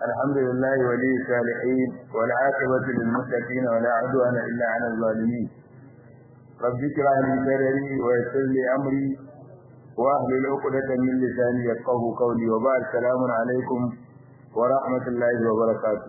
الحمد لله ولي الصالحين والعاقبة للمتقين ولا عدوان إلا على الظالمين رب اشرح لي صدري ويسر لي أمري واحلل عقدة من لساني يفقه قولي وبعد السلام عليكم ورحمة الله وبركاته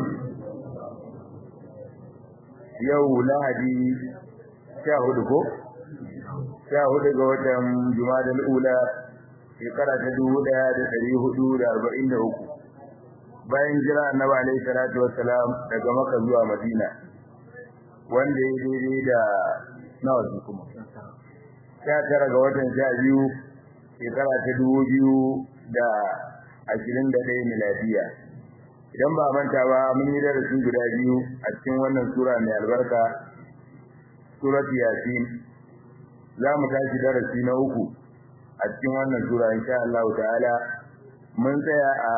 yau lahadi sha hudu ko sha hudu ga watan jumadal ula shekara ta dubu daya da dari hudu da arba'in da uku bayan jira annabi alaihi salatu wassalam daga maka zuwa madina wanda ya daidai da nawa su kuma sha tara ga watan sha biyu shekara ta dubu biyu da ashirin da ɗaya miladiya idan ba manta ba mun yi darasi guda biyu a cikin wannan sura mai albarka suratu yasin za mu tashi darasi na uku a cikin wannan sura insha Allah ta'ala mun tsaya a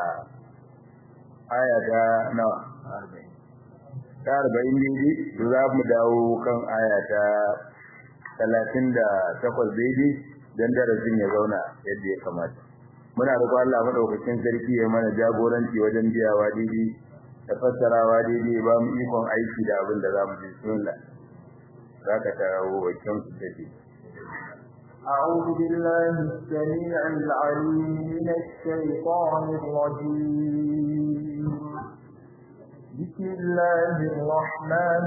aya ta nawa ta arba'in daidai za mu dawo kan aya ta talatin da takwas daidai don darasin ya zauna yadda ya kamata muna roƙo Allah madaukakin sarki ya mana jagoranci wajen biyawa daidai da fassarawa daidai ba mu ikon aiki da abin da zamu ji sunna zaka tarawo wakin su take أعوذ بالله السميع العليم من الشيطان الرجيم بسم الله الرحمن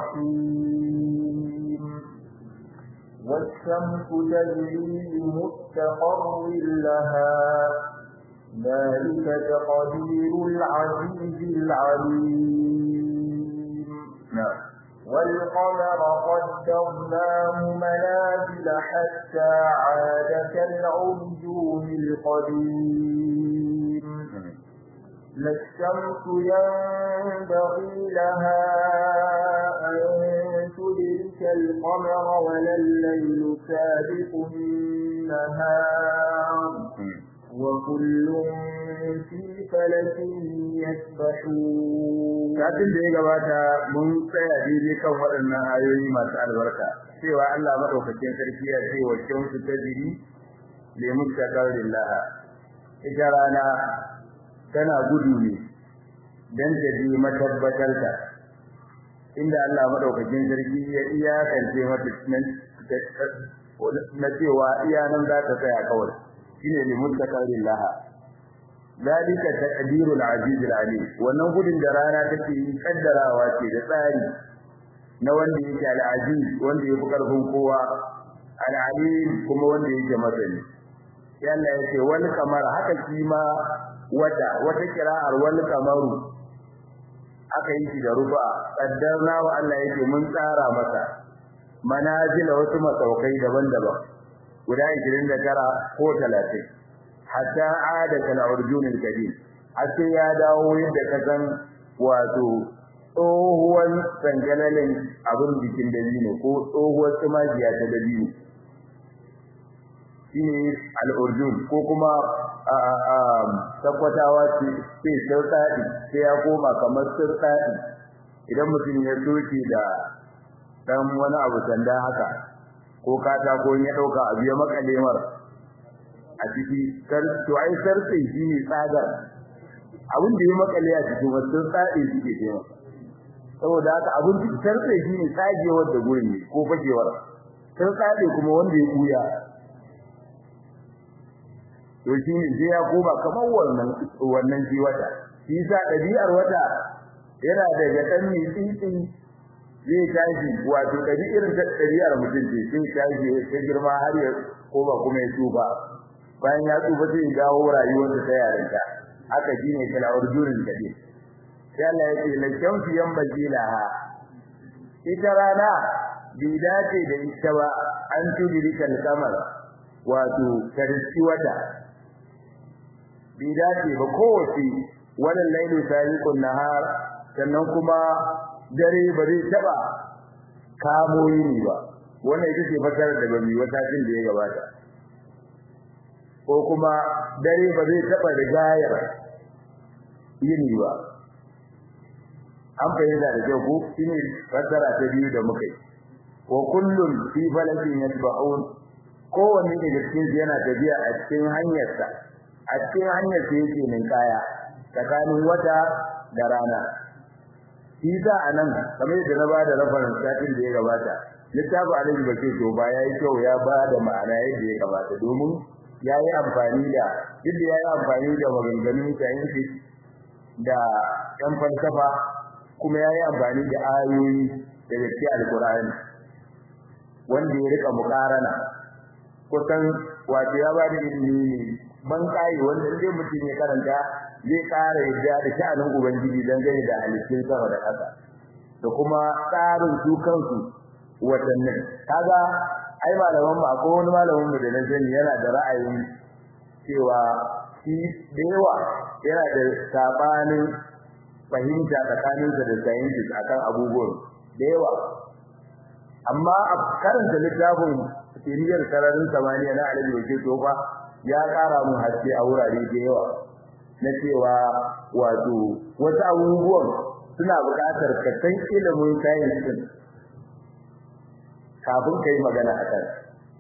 الرحيم والشمس تجري لمستقر لها ذلك تقدير العزيز العليم نعم والقمر قدرناه منازل حتى عاد كالعرجون القديم لا الشمس ينبغي لها أن تدرك القمر ولا الليل سابق النهار وكل في فلك يسبحون Satin da ya gabata mun tsaya daidai kan waɗannan ayoyi masu albarka cewa Allah madaukakin sarki ya ce wa shamsu tajri li mustaqarrin laha ita rana tana gudu ne dan ta ji matabbatar ta inda Allah madaukakin sarki ya iyakance mata nan na cewa iya nan za ta tsaya kawai shine li mustaqarrin laha dalika taqdirul aziz alim wannan gudun da rana take yi kaddarawa ce da tsari na wanda yake al-aziz wanda yake karfin kowa al-alim kuma wanda yake masani yalla yake wal kamar haka shi ma wata wata kira'ar wal kamaru aka yi shi da rufa kaddarna wa Allah yake mun tsara masa manazila wasu masaukai daban-daban guda 29 ko 30 hatta ada kal urjunil kadim sai ya dawo yadda ka san wato tsohuwar sangalalin abin jikin dabino ko tsohuwar tumajiya ta dabino shine al-urjun ko kuma tabbatawa ce sai sirtadi sai ya koma kamar sirtadi idan mutum ya soke da dan wani abu sanda haka ko katako ya dauka abu ya makale mar a ciki to ai sarfe shi ne tsagar abin da ya makale a cikin wasu tsade suke tema saboda haka abin da sarfe shi ne tsagewar da gurin ne ko fagewar sai tsade kuma wanda ya kuya to shi ne sai ya koma kamar wannan wannan shi wata shi sa ɗabi'ar wata yana daga ɗan mai tsitsi zai tashi wato ɗabi'ar ɗabi'ar mutum ce sai tashi ya girma har ya koma kuma ya tsufa bayan ya tsufa sai ya dawo rayuwarsa ta yarinta haka shine kala urjurin gade sai Allah ya ce lakin fi yambaji laha ita rana bi dace da ita ba an tudrika al-qamar wato tarci wata bi dace ba kowace wannan lailu sabiqun nahar sannan kuma dare ba zai taba kamo yini ba wannan ita ce fasarar da bamu wata cin da ya gabata ko kuma dare ba zai taba rigayar yini ba an fahimta da kyau ko shine fasara ta biyu da muka yi wa kullun fi falakin yasbahun kowanne daga cikin yana tafiya a cikin hanyarsa a cikin hanyar sa yake ninkaya tsakanin wata da rana shi za a nan kamar yadda na bada reference satin da ya gabata littafin alaji ba to ba ya yi kyau ya ba da ma'ana yadda ya gabata domin ya yi amfani da yadda ya yi amfani da maganganun scientific da yan falsafa kuma ya yi amfani da ayoyi da gaske alkur'ani wanda ya rika mukarana kusan wato ya ba da ilimi ne man kai wanda inda mutum ya karanta zai ƙara yadda da sha'anin ubangiji dangane da halittun sama da ƙasa da kuma tsarin su kansu watannin kaga ai malaman ba ko wani malamin mu da na sani yana da ra'ayin cewa shi da yawa yana da sabanin fahimta tsakaninsa da scientist akan abubuwan da yawa amma a karanta littafin kiriyar sararin samaniya na alaji wake tofa ya kara mun haske a wurare da yawa na cewa wato wasu abubuwan suna buƙatar ka san ilimin science din kafin ka yi magana a kan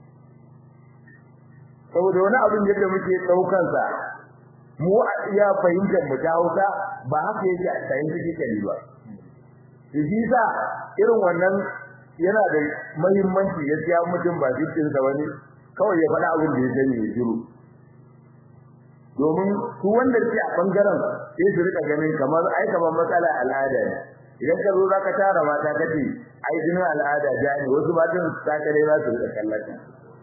saboda wani abin yadda muke ɗaukansa mu a iya fahimtar mu ta hausa ba haka yake a scientifically ba shi sa irin wannan yana da muhimmanci gaskiya mutum ba jikin sa bane kawai ya faɗa abin da ya sani ya shiru domin su wanda ke a bangaren sai su rika ganin kamar ai kamar matsala al'ada ne idan ka zo zaka tara mata kace ai jinin al'ada ja ne wasu matan ta kare za su rika kallata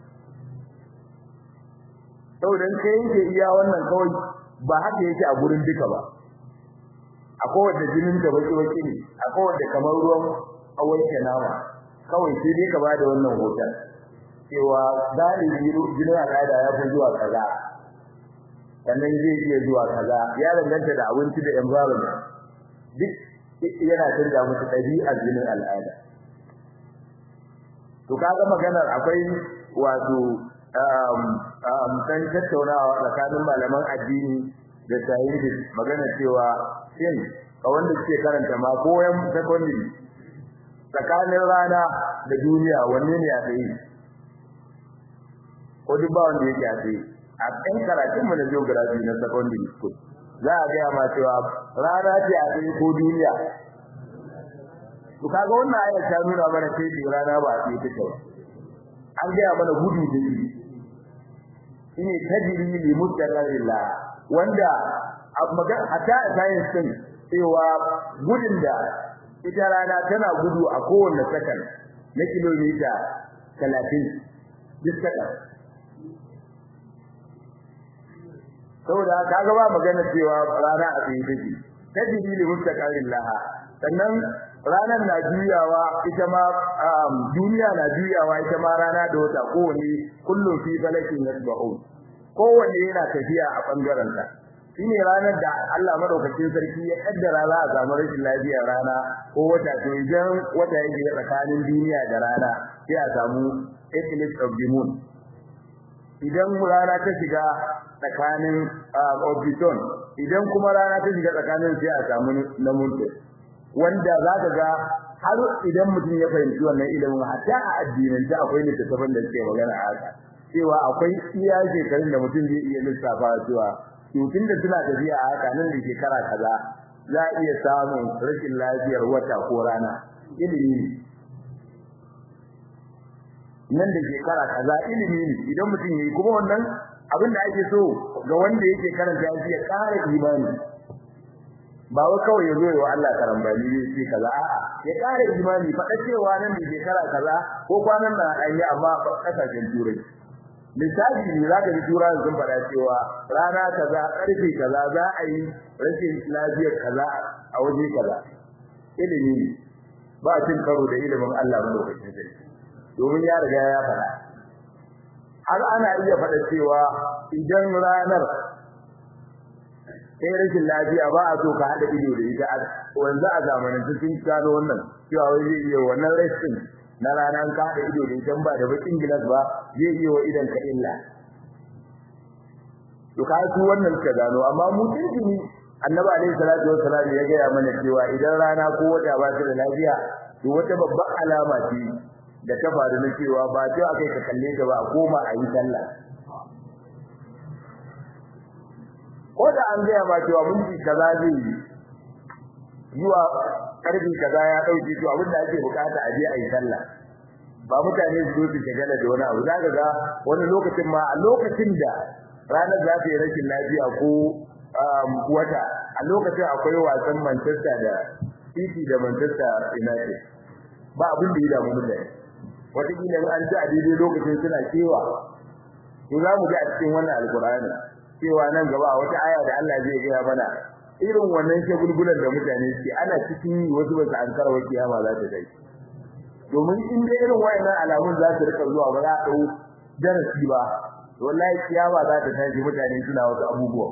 saboda kai yake iya wannan kawai ba haka yake a gurin duka ba akwai wanda jinin ta baki baki ne akwai wanda kamar ruwan awanke nama kawai sai dai ka bada wannan hoton cewa galibi jinin al'ada ya fi zuwa kaza sannan zai iya zuwa kaza ya danganta da abinci da environment duk yana canza musu ɗabi'ar jinin al'ada to kaga maganar akwai wato um kan tattaunawa tsakanin malaman addini da scientists magana cewa shin ka wanda suke karanta ma koyan secondary tsakanin rana da duniya wanne ne a tsaye ko duk ba wanda yake a tsaye a kan karatun mu na geography na secondary school za a gaya ma cewa rana ce a tsaye ko duniya to kaga wannan ayat ta nuna mana sai rana ba a tsaye take ba an gaya mana gudu da shi shine tajri li mustaqarrillah wanda magan hatta science din cewa gudun da ita rana tana gudu a kowanne second na kilomita 30 duk second saboda kaga ba magana cewa rana a tsaye take tajri li mustaqarrillah sannan ranar na juyawa ita ma duniya na juyawa ita ma rana da wata kowane kullum fi falakin yasbahun kowanne yana tafiya a bangaren sa shine ranar da Allah madaukakin sarki ya kaddara za a samu rashin lafiyar rana ko wata to idan wata yake tsakanin duniya da rana sai a samu eclipse of the moon idan rana ta shiga tsakanin orbiton idan kuma rana ta shiga tsakanin sai a samu na moon wanda za ka ga har idan mutum ya fahimci wannan ilimin hatta a addinin da akwai littattafan da suke magana a haka cewa akwai iya shekarun da mutum zai iya lissafa cewa tutun da suna tafiya a haka nan da shekara kaza za a iya samun rashin lafiyar wata ko rana ilimi ne nan da shekara kaza ilimi ne idan mutum yayi kuma wannan abin da ake so ga wanda yake karanta shi ya ƙara imani ba wai kawai ya zo wa Allah karambani ne sai kaza a'a ya ƙara imani faɗa cewa nan da shekara kaza ko kwanan nan an yi amma kasashen turai misali ne zaka ji turai sun faɗa cewa rana kaza ƙarfe kaza za a yi rashin lafiyar kaza a waje kaza ilimi ne ba cin karo da ilimin Allah madaukakin sarki domin ya riga ya faɗa har ana iya faɗa cewa idan ranar sai rashin lafiya ba a so ka hada ido da ita wanzu a zamanin sun gano wannan cewa wai zai iya wannan rashin na ranar ka hada ido da ita ba da bakin gilas ba zai iya wa idan ka illa to ka su wannan ka gano amma mu tuntuni annabi alaihi salatu wassalam ya gaya mana cewa idan rana ko wata ba ta da lafiya to wata babbar alama ce da ta faru na cewa ba cewa kai ka kalle ta ba a koma a yi sallah ko da an gaya ma cewa minti kaza zai yi zuwa karfi kaza ya dauke to abin da ake bukata a je a yi sallah ba mutane su zo su shagala da wani abu zaka ga wani lokacin ma a lokacin da ranar za ta yi rashin lafiya ko wata a lokacin akwai wasan Manchester da City da Manchester United ba abin da ya damu mutane wataƙila an ji a daidai lokacin suna kewa to za mu ji a cikin wannan alkur'ani cewa nan gaba wata aya da Allah zai gaya mana irin wannan shagulgulan da mutane suke ana cikin yi wasu ba su an karwa kiyama za ta kai domin in dai irin wayannan alamun za su rika zuwa ba za a dau darasi ba wallahi kiyama za ta tashi mutane suna wasu abubuwa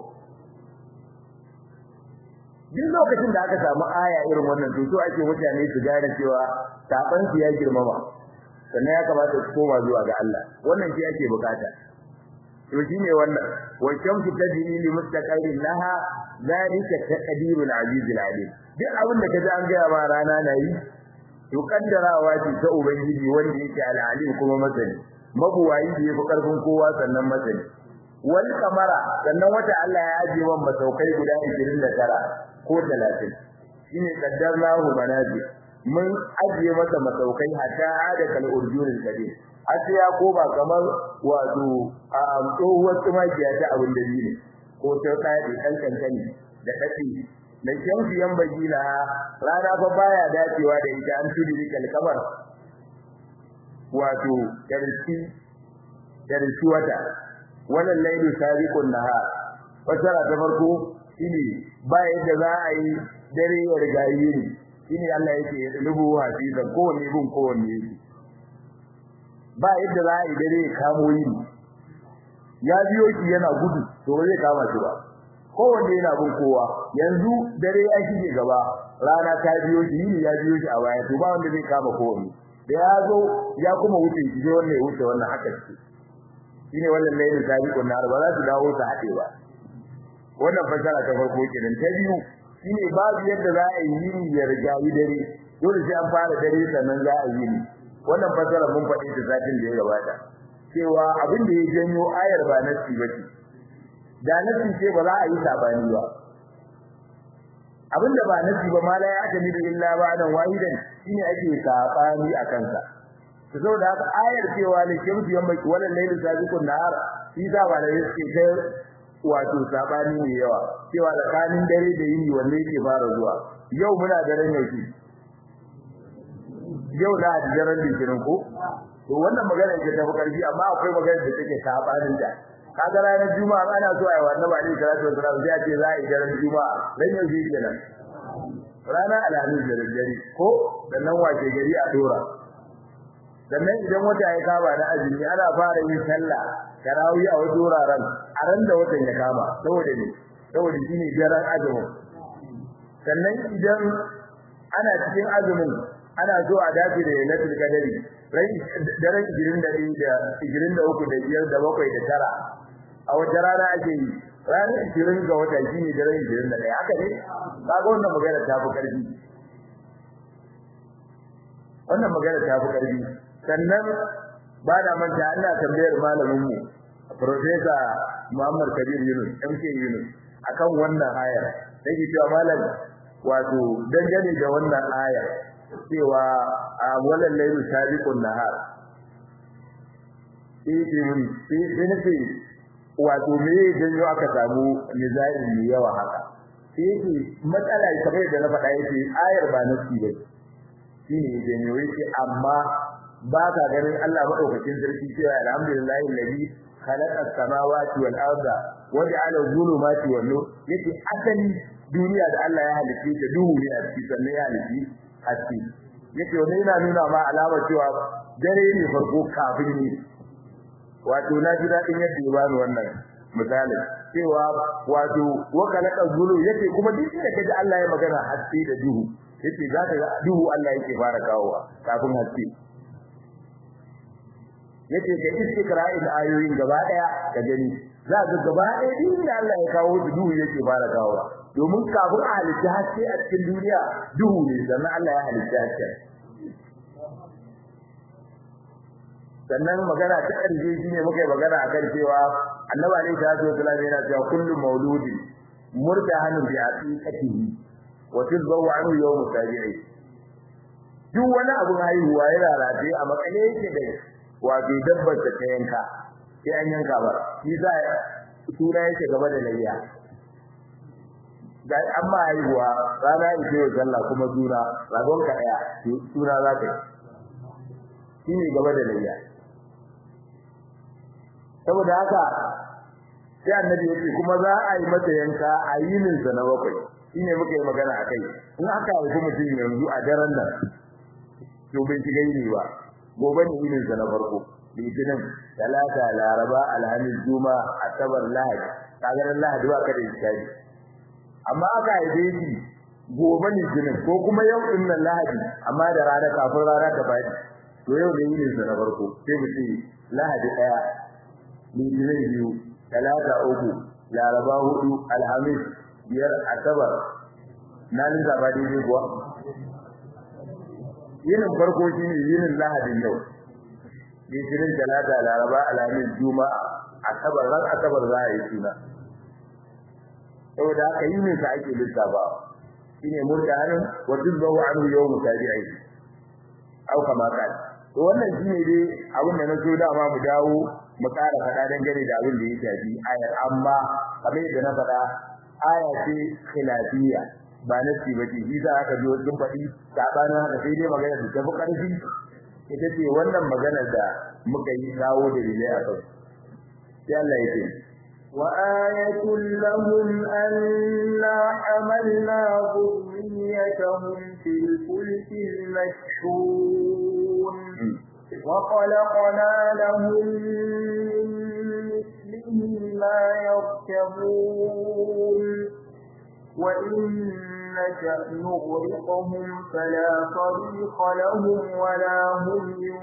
duk lokacin da aka samu aya irin wannan to so ake mutane su gane cewa saban su ya girmama sannan ya kamata su koma zuwa ga Allah wannan shi ake bukata to shine wannan wa shamsu tajri li mustaqarrin laha zalika taqdirul aziz alim duk abin da kaji an ga ma rana na yi to kaddarawa ce ta ubangiji wanda yake al-alim kuma masani mabuwayi da yafi karfin kowa sannan masani wal kamara sannan wata Allah ya ajiye wa masaukai guda 29 ko 30 shine qaddarnahu manazil mun ajiye masa masaukai hatta ada kal urjuril kabir har ya koma kamar wato a tsohuwar tumakiya ta abin da ne ko ta tsaya kan kankani da dadi da shamsu yan bagila rana fa baya dacewa da ita an tudi kalkamar wato darsi darsi wata wannan lailu sabiqun nahar wasara ta farko shine ba yadda za a yi dare ya riga yini shine Allah yake rubu hadisan kowanne bin kowanne yake ba yadda za a yi dare ya kamo yini ya biyo shi yana gudu to ba zai kama shi ba kowanne yana bin kowa yanzu dare ya shige gaba rana ta biyo shi yini ya biyo shi a baya to ba wanda zai kama kowanne da ya zo ya kuma wuce shi sai wannan ya wuce wannan haka ce shine wannan lailin sabiqun nar ba za su dawo su haɗe ba wannan fasara ta farko kenan ta biyu shine babu yadda za a yi yini ya riga yi dare dole sai an fara dare sannan za a yi ni wannan fasara mun faɗi ta satin da ya gabata cewa abin da ya janyo ayar ba nasi ba ce da nasi ce ba za a yi sabani ba abin da ba nasi ba ma la ya ta da illa ba dan wahidan shine ake sabani a kansa to saboda haka ayar cewa ne shamsu yamma wannan lailin sabiqun nahar shi da ba da yake kai wato sabani ne yawa cewa tsakanin dare da yini wanne yake fara zuwa yau muna daren yauki yau da daren litinin ko to wannan magana ce ta karfi amma akwai magana da take sabanin da kaga ranar juma'a ana so ai wannan ba ne karatu da sai a ce za a yi daren juma'a dan yauki kenan ranar alhamis da dare ko sannan wace gari a dora sannan idan wata ya kama na azumi ana fara yin sallah tarawih a wasu wuraren a ran da watan ya kama saboda ne saboda shine daren azumin sannan idan ana cikin azumin ana so a dace da lailatul qadari rai daren 21 da 23 da 5 da 7 da tara a wata rana ake yi ranar 20 ga wata shine daren 21 haka ne kaga wannan magana ta fi karfi wannan magana ta fi karfi sannan ba da manta ina tambayar malamin mu professor Muhammad Kabir Yunus MK Yunus akan wannan aya yake cewa malam wato dangane da wannan aya cewa a walal laylu sabiqun nahar yake mun sai nace wato me janyo aka samu nizai ne yawa haka yake matsala kamar da na faɗa yake ayar ba nasi ba shine janyo yake amma ba ka ganin Allah madaukakin sarki cewa alhamdulillahi alladhi khalaqa as-samawati wal arda wa ja'ala adh-dhulumati wan nur yace asali duniya da Allah ya halice ta duhu ne a cikin sannan ya halice haske yace wannan yana nuna ma alamar cewa dare ne farko kafin ne wato na ji dadin yadda ya bani wannan misalin cewa wato wa khalaqa adh-dhulum yace kuma duk da kaji Allah ya magana haske da duhu yace za ka ga duhu Allah yake fara kawowa kafin haske yace ka istikra'in ayoyin gaba daya ka gani za ka gaba daya din da Allah ya kawo su duhu yake fara kawowa domin kafin a halitta haske a cikin duniya duhu ne sannan Allah ya halitta haske sannan magana ta ƙarshe shine muka yi magana akan cewa annabi alaihi salatu wasallam yana cewa kullu mauludi murtahanun bi aqiqatihi wa tudbahu anhu yawm tabi'i duk wani abun haihuwa yana rataye a makale yake da wato dabbar ta yanka sai an yanka ba shi za suna yake gaba da layya ga amma haihuwa rana ita yau sallah kuma suna ragon ka daya suna za ka yi shi ne gaba da layya saboda haka sai annabi yake kuma za a yi mata yanka a yinin sa na bakwai shine muka yi magana akai in aka haifi mutum yanzu a daren nan to bai shiga yini ba gobe ne yinin sa na farko litinin talata laraba alhamis juma asabar lahadi kaga ran lahadi ba ka da iskari amma aka haife shi gobe ne litinin ko kuma yau din nan lahadi amma da rana kafin rana ta fadi to yau ne yinin sa na farko sai mu ce lahadi daya litinin biyu talata uku laraba hudu alhamis biyar asabar na linka ba daidai kuwa yinin farko shine yinin lahadin yau litinin talata laraba alhamis juma'a asabar ran asabar za a yi suna saboda haka yinin sa ake lissafa shine murtahanin wa tudbahu anhu yawm tabi'i au kama kan to wannan shine dai abin da na so dama mu dawo mu ƙara faɗa dangane da abin da ya shafi ayar amma kamar yadda na faɗa aya ce khilafiyya ba nasi ba ce shi za aka ji wasu faɗi sabanin haka sai dai magana da tafi ƙarfi ita ce wannan magana da muka yi kawo da rilai a kai sai Allah ya ce وآية لهم أنا حملنا ذريتهم في الفلك المشحون وخلقنا لهم من مثله ما يركبون وإن نشأ نغرقهم فلا طريق لهم ولا هم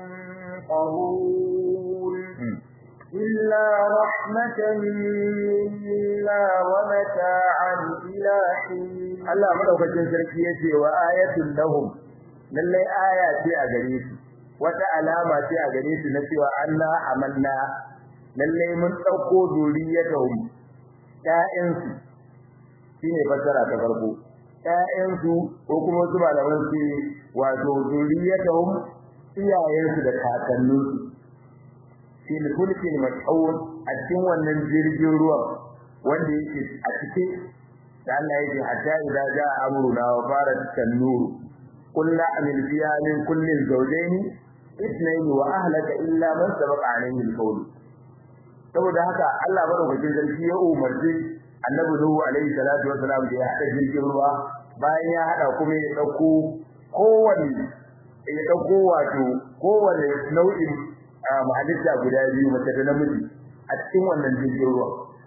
ينقذون إلا رحمة منا ومتاعا إلى حين Allah madaukakin sarki yace wa ayatul lahum lallai aya ce a gare su wata alama ce a gare su na cewa Allah amanna lallai mun dauko zuriyatahum ƴaƴansu shine fassara ta farko ƴaƴansu ko kuma wasu malaman su wato zuriyatahum iyayensu da kakanninsu fil fulkil mashhur a cikin wannan jirgin ruwan wanda yake a cike da Allah yake hatta idza jaa amruna wa farat tanur kullu amil fiha min kulli zawjayn ithnayn wa ahlaka illa man sabaqa alayhi al-qawl saboda haka Allah madaukakin sarki ya umarci annabi Nuhu alaihi salatu wa salam da ya hada jirgin ruwa bayan ya hada kuma ya dauko kowanne ya dauko wato kowanne nau'in mahalitta guda biyu mace da namiji a cikin wannan jirgin ruwa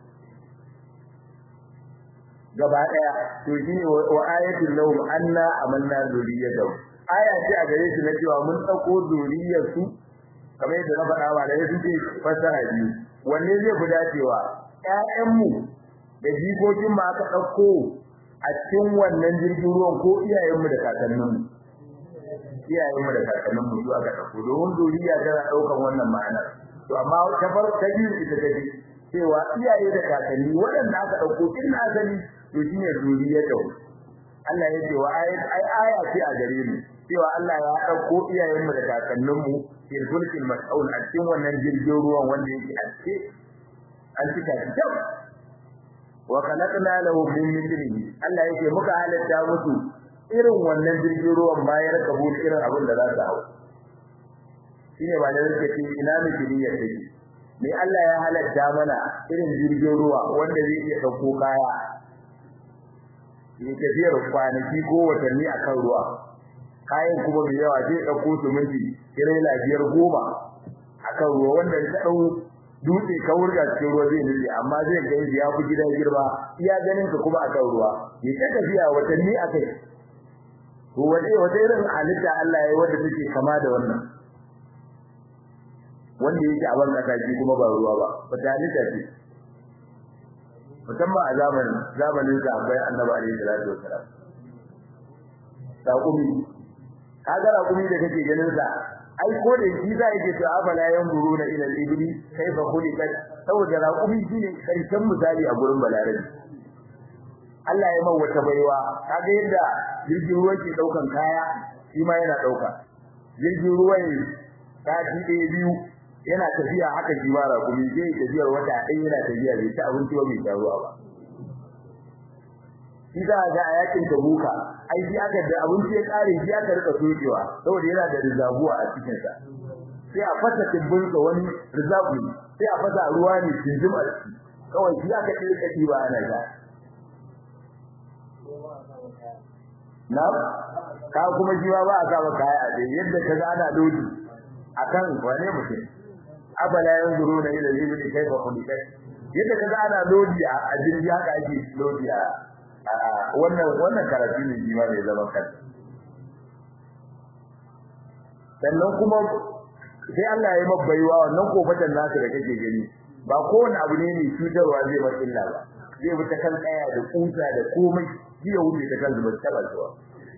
gaba daya to shine wa ayatul lahum anna amanna zuriyatahu aya ce a gare su na cewa mun dauko zuriyar su kamar yadda na faɗa ba da yasu ce fasara biyu wanne zai fi dacewa ƴaƴan mu da jikokin mu aka dauko a cikin wannan jirgin ruwan ko iyayen mu da kakannin mu iyayen mu da kakannin mu su aka dauko domin zuriya tana daukan wannan ma'ana to amma ta far ta biyu ita take cewa iyaye da kakanni waɗanda aka dauko tun na asali to shine zuriyatu Allah ya ce wa ayat ai aya ce a gare mu cewa Allah ya dauko iyayen mu da kakannin mu fil fulkil mas'ul a cikin wannan jirgin ruwan wanda yake a ce an cika shi kyau wa khalaqna lahu min mithlihi Allah yake muka halatta musu irin wannan jirgin ruwan bayan kabul irin abin da za su hau shine ba da yake ce ina mithli ya take me Allah ya halatta mana irin jirgin ruwa wanda zai iya dauko kaya ya tafiyar kwanaki ko watanni akan ruwa kayan kuma mai yawa zai dauko su miji tirela biyar goma akan ruwa wanda ta dau dutse ka wurga cikin ruwa zai nille amma zai ga ya fi gidan girma iya ganin ka kuma akan ruwa ya ta tafiya watanni akai to wace wata irin halitta Allah ya yi wanda take kama da wannan wanda yake a wannan kaji kuma ba ruwa ba wata halitta ce musamman a zamanin zamanin sahabbai annabi alaihi salatu wasalam taqumi kaga raqumi da kake ganin sa ai ko da shi za yake to afala yanzuruna ila al-ibli kayfa khuliqat saboda raqumi shine karshen misali a gurin balarabi Allah ya mawa wata baiwa kaga yadda jirgin ruwa ke daukan kaya shi ma yana dauka jirgin ruwa ne sati ɗaya biyu yana tafiya haka shi ma rakumi zai tafiyar wata ɗaya yana tafiya bai ci abinci ba bai sha ruwa ba shi za a ga a yakin tabuka ai shi aka da abinci ya kare shi aka rika sokewa saboda yana da rizabuwa a cikin sa sai a fasa tibbin sa wani rizabu sai a fasa ruwa ne tinjim a ciki kawai shi aka ce kadi ba ana ga na ka kuma shi ba a sa maka kaya a dai yadda ka ga ana lodi akan wane mutum abala yanzuruna ila al-ibli kayfa khuliqat yadda ka ga ana lodi a jirgi haka ake lodi a wannan wannan karatu ne shi ma mai zaman kansa sannan kuma sai Allah ya yi baiwa wannan kofatan nasu da kake gani ba kowane abu ne mai cutarwa zai bar illa ba zai bi ta kan kaya da kusa da komai shi ya wuce ta kan zubar taba zuwa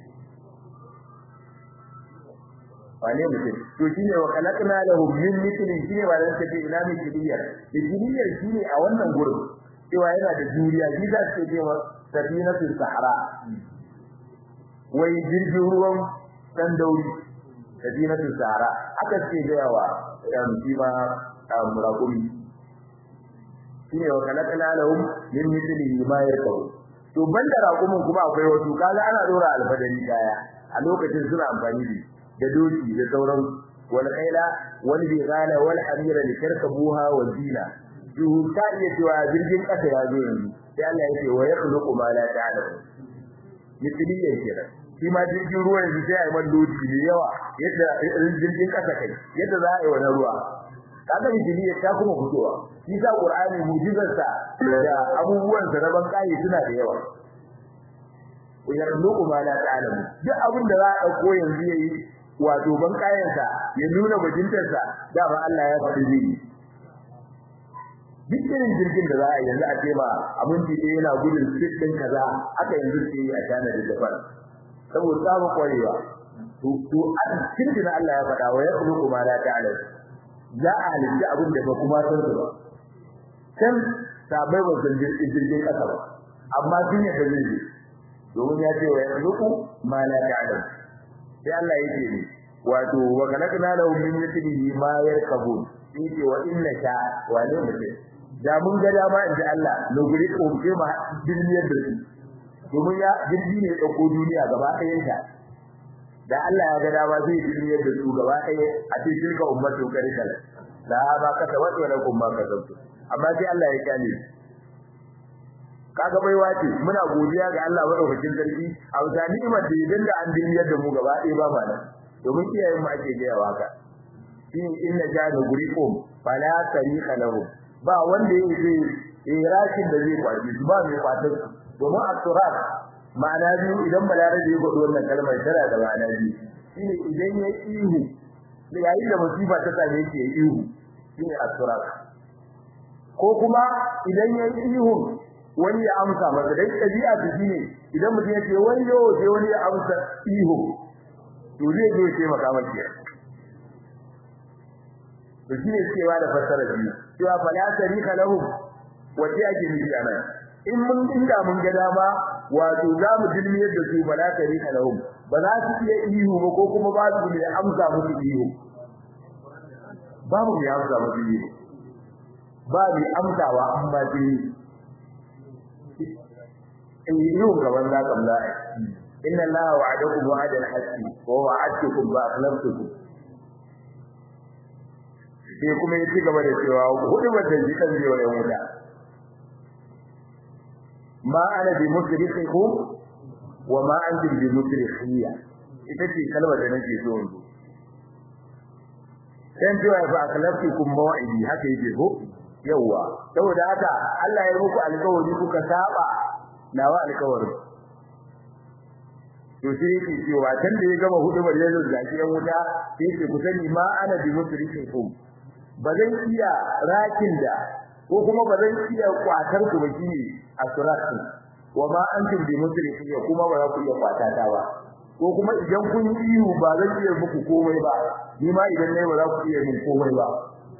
wane mutum to shine wa khalaqna lahum min mithlin shine ba dan take ina mai kidiyar kidiyar shine a wannan gurin cewa yana da juriya shi za su ce safinatul sahara wai jirgin ruwan dan dauri safinatul sahara aka ce da yawa yan kima murakumi shine wa kalakala lahum min mithlihi ma yarkabu to banda rakumin kuma akwai wasu kaga ana dora alfadari kaya a lokacin suna amfani da da doki da sauran wal khaila wal bighala wal hamira litarkabuha wa zina yuhu ta iya cewa jirgin kasa ya zo yanzu sai Allah ya ce wa yakhluqu ma la ta'lamu mithliyan kenan shi ma jirgin ruwa yanzu sai ai mandodi ne yawa yadda jirgin kasa kai yadda za a yi wannan ruwa kaga mithliyan ta kuma fitowa shi sa qur'ani mu'jizarsa da abubuwan sa na bankai suna da yawa wa yakhluqu ma la ta'lamu duk abin da za a dauko yanzu yayi wato bankayensa ya nuna bajintarsa da ba Allah ya faɗi zai duk irin jirgin da za a yanzu a ce ba abinci ɗaya yana gudun sit ɗin kaza aka yanzu ce a China da Japan saboda samun kwarewa to to a cikin da Allah ya faɗa wa yakhluqu ma la ta'lam za a halitta abin da ba kuma san su ba can sabai ba san jirgin ƙasa ba amma sun yi dalili domin ya ce wa yakhluqu ma la ta'lam sai Allah ya ce ne wato wa kalakna lahum min mithlihi ma yarkabun yace wa inna sha wa ne mutum da mun ga dama inda Allah logari ko ke ma duniyar da su domin ya jirgi ne dauko duniya gaba ɗayan ta da Allah ya ga dama zai duniyar da su gaba ɗaya a cikin ka ummatu karikal la ba ka tawa wa lakum ma kasabtu amma sai Allah ya kyale kaga baiwa ce muna godiya ga Allah madaukakin sarki a wata ni'imar da idan da an duniyar da mu gaba ɗaya ba ma nan domin iyayen mu ake gaya waka shi inna jana guriqum fala tariqa lahum ba wanda yake irashin da zai kwaci ba mai kwatar domin at-turat ma'ana biyu idan balarabe ya gwado wannan kalmar tana da ma'ana biyu shine idan ya ihu yayin da musiba ta same shi ya ihu shine at-turat ko kuma idan ya ihu wani ya amsa masa dai tabi'a ta shine idan mutum ya ce wani yo sai wani ya amsa ihu to zai zo ya taimaka masa to shine cewa da fassara biyu cewa fala tarika lahum wace ake nufi ana in mun inda mun ga dama wato za mu dilmiyar da su fala tarika lahum ba za su iya ihu ba ko kuma ba su ne amsa musu ihu babu ya amsa musu ihu ba bi amsawa an ba su in ihu gaban za ka mla inna allaha wa'adakum wa'adan haqqi wa wa'adtukum fa akhlaftukum sai kuma ya ci gaba da cewa hudu ba da jikan zai wa wuta ma ana bi musrifikum wa ma antum bi musrifiyya ita ce kalmar da nake so yanzu dan cewa fa akhlaftukum maw'idi haka yake ko yawa saboda haka Allah ya muku alƙawari kuka saba nawa alƙawarin to sai yake cewa tun da ya gama hudu bar yanzu da ke wuta sai yake ku sani ma ana bi musrifikum ba zan iya rakin da ko kuma ba zan iya kwatar ku ba shine asratu wa ma antum bi musrifi kuma ba za ku iya kwatata ba ko kuma idan kun yi ihu ba zan iya muku komai ba ni ma idan nayi ba za ku iya min komai ba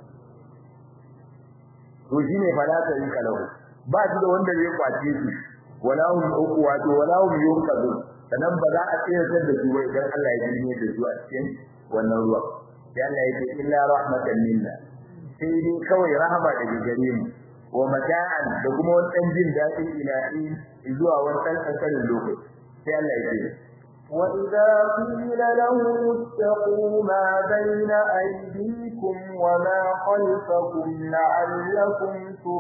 to shine fala ta yi kalau ba shi da wanda zai kwace shi wala hum wato wala hum yunqadun sanan ba za a tsayar da su ba idan Allah ya jirme da su a cikin wannan ruwa sai Allah ya ce illa rahmatan minna sai dai kawai rahama daga gare mu wa mata'an da kuma wani dan jin daɗi ilahi zuwa wani ɗan ƙanƙanin lokaci sai Allah ya ce وإذا قيل لهم اتقوا ما بين أيديكم وما خلفكم لعلكم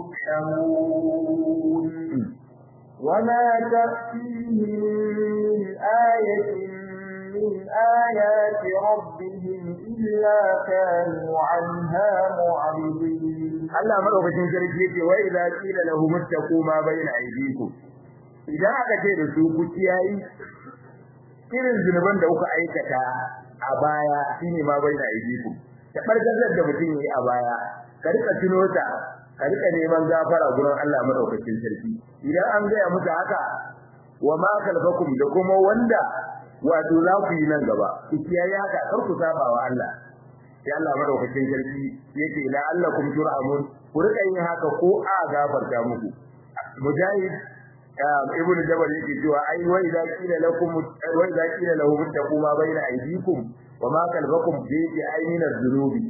ترحمون وما تأتيهم من آية من آيات ربهم إلا كانوا عنها معرضين Allah madaukakin sarki yake wa idza qila lahum ittaqu ma bayna aydikum idan aka ce da su ku kiyayi irin zunuban da kuka aikata a baya shine ma bayna aydikum ta barkazar da mutum yayi a baya ka rika tuno ta ka rika neman gafara gurin Allah madaukakin sarki idan an gaya musu haka wa ma kalfakum da kuma wanda wato za ku yi nan gaba ku kiyaye haka kar ku saba wa Allah sai Allah madaukakin sarki yake la allakum turhamun ku rika yin haka ko a gafarta muku mujahid ibnu jabal yake cewa ai wa idza qila lakum wa idza qila lahum taqu ma bayna aydikum wa ma kalbakum bi aynin az-zunubi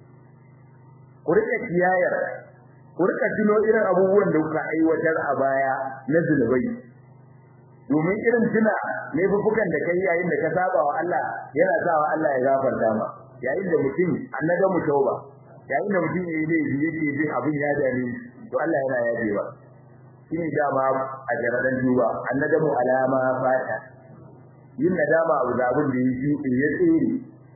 ku rika kiyayar ku rika tuno irin abubuwan da kuka aiwatar a baya na zunubai domin irin tuna laifukan da kai yayin da ka saba wa Allah yana sawa Allah ya gafarta ma yayin da mutum annaga mu tauba yayin da mutum yayi laifi yake jin abin ya dame to Allah yana yaje ba shine dama a jaradan duba annaga mu alama fata yin nadama abu da abin da yake ya tsere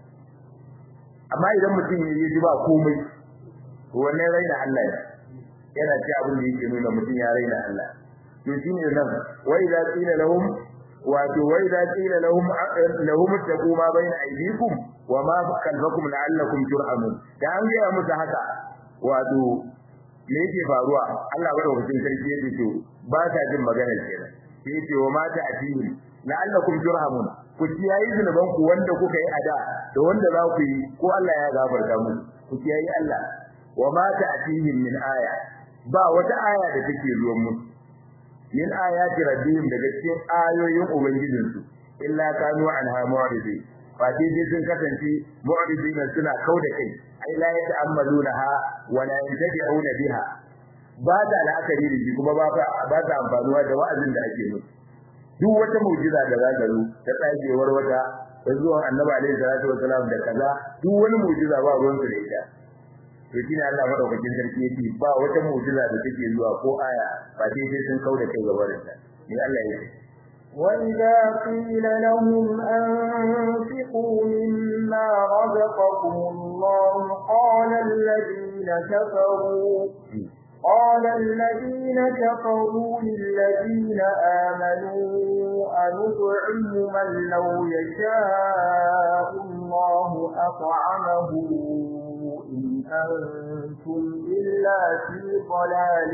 amma idan mutum yayi ji ba komai to wannan raina Allah yana ci abin da yake nuna mutum ya raina Allah to shine nan wa idza qila lahum wato wa idza qila lahum lahum taqu ma bayna aydikum wa ma khalfakum la'allakum turhamun da an ga musu haka wato me yake faruwa Allah madaukakin sarki yake to ba ta jin maganar kenan sai yake wa mata atihim la'allakum turhamun ku kiyayi zunuban ku wanda kuka yi ada da wanda za ku yi ko Allah ya gafarta mu ku kiyayi Allah wa ma ta'tihim min aya ba wata aya da take zuwa musu min ayati rabbihim daga cikin ayoyin ubangijinsu illa kanu anha mu'ridin fa dai sun kasance mu'ridin suna kauda kai ai la yata'ammalunaha wa la yantabi'una biha ba da la'akari da shi kuma ba ba ta amfanuwa da wa'azin da ake musu duk wata mu'jiza da za ta zo ta tsagewar wata da zuwan annabi alaihi salatu wasalam da kaza duk wani mu'jiza ba ruwan su da ita to shine Allah madaukakin sarki yake ba wata mu'jiza da take zuwa ko aya ba dai sai sun kauda kai gaba da ta ni Allah yake وإذا قيل لهم أنفقوا مما رزقكم الله قال الذين كفروا قال الذين كفروا للذين آمنوا أنطعم من لو يشاء الله أطعمه إن أنتم إلا في ضلال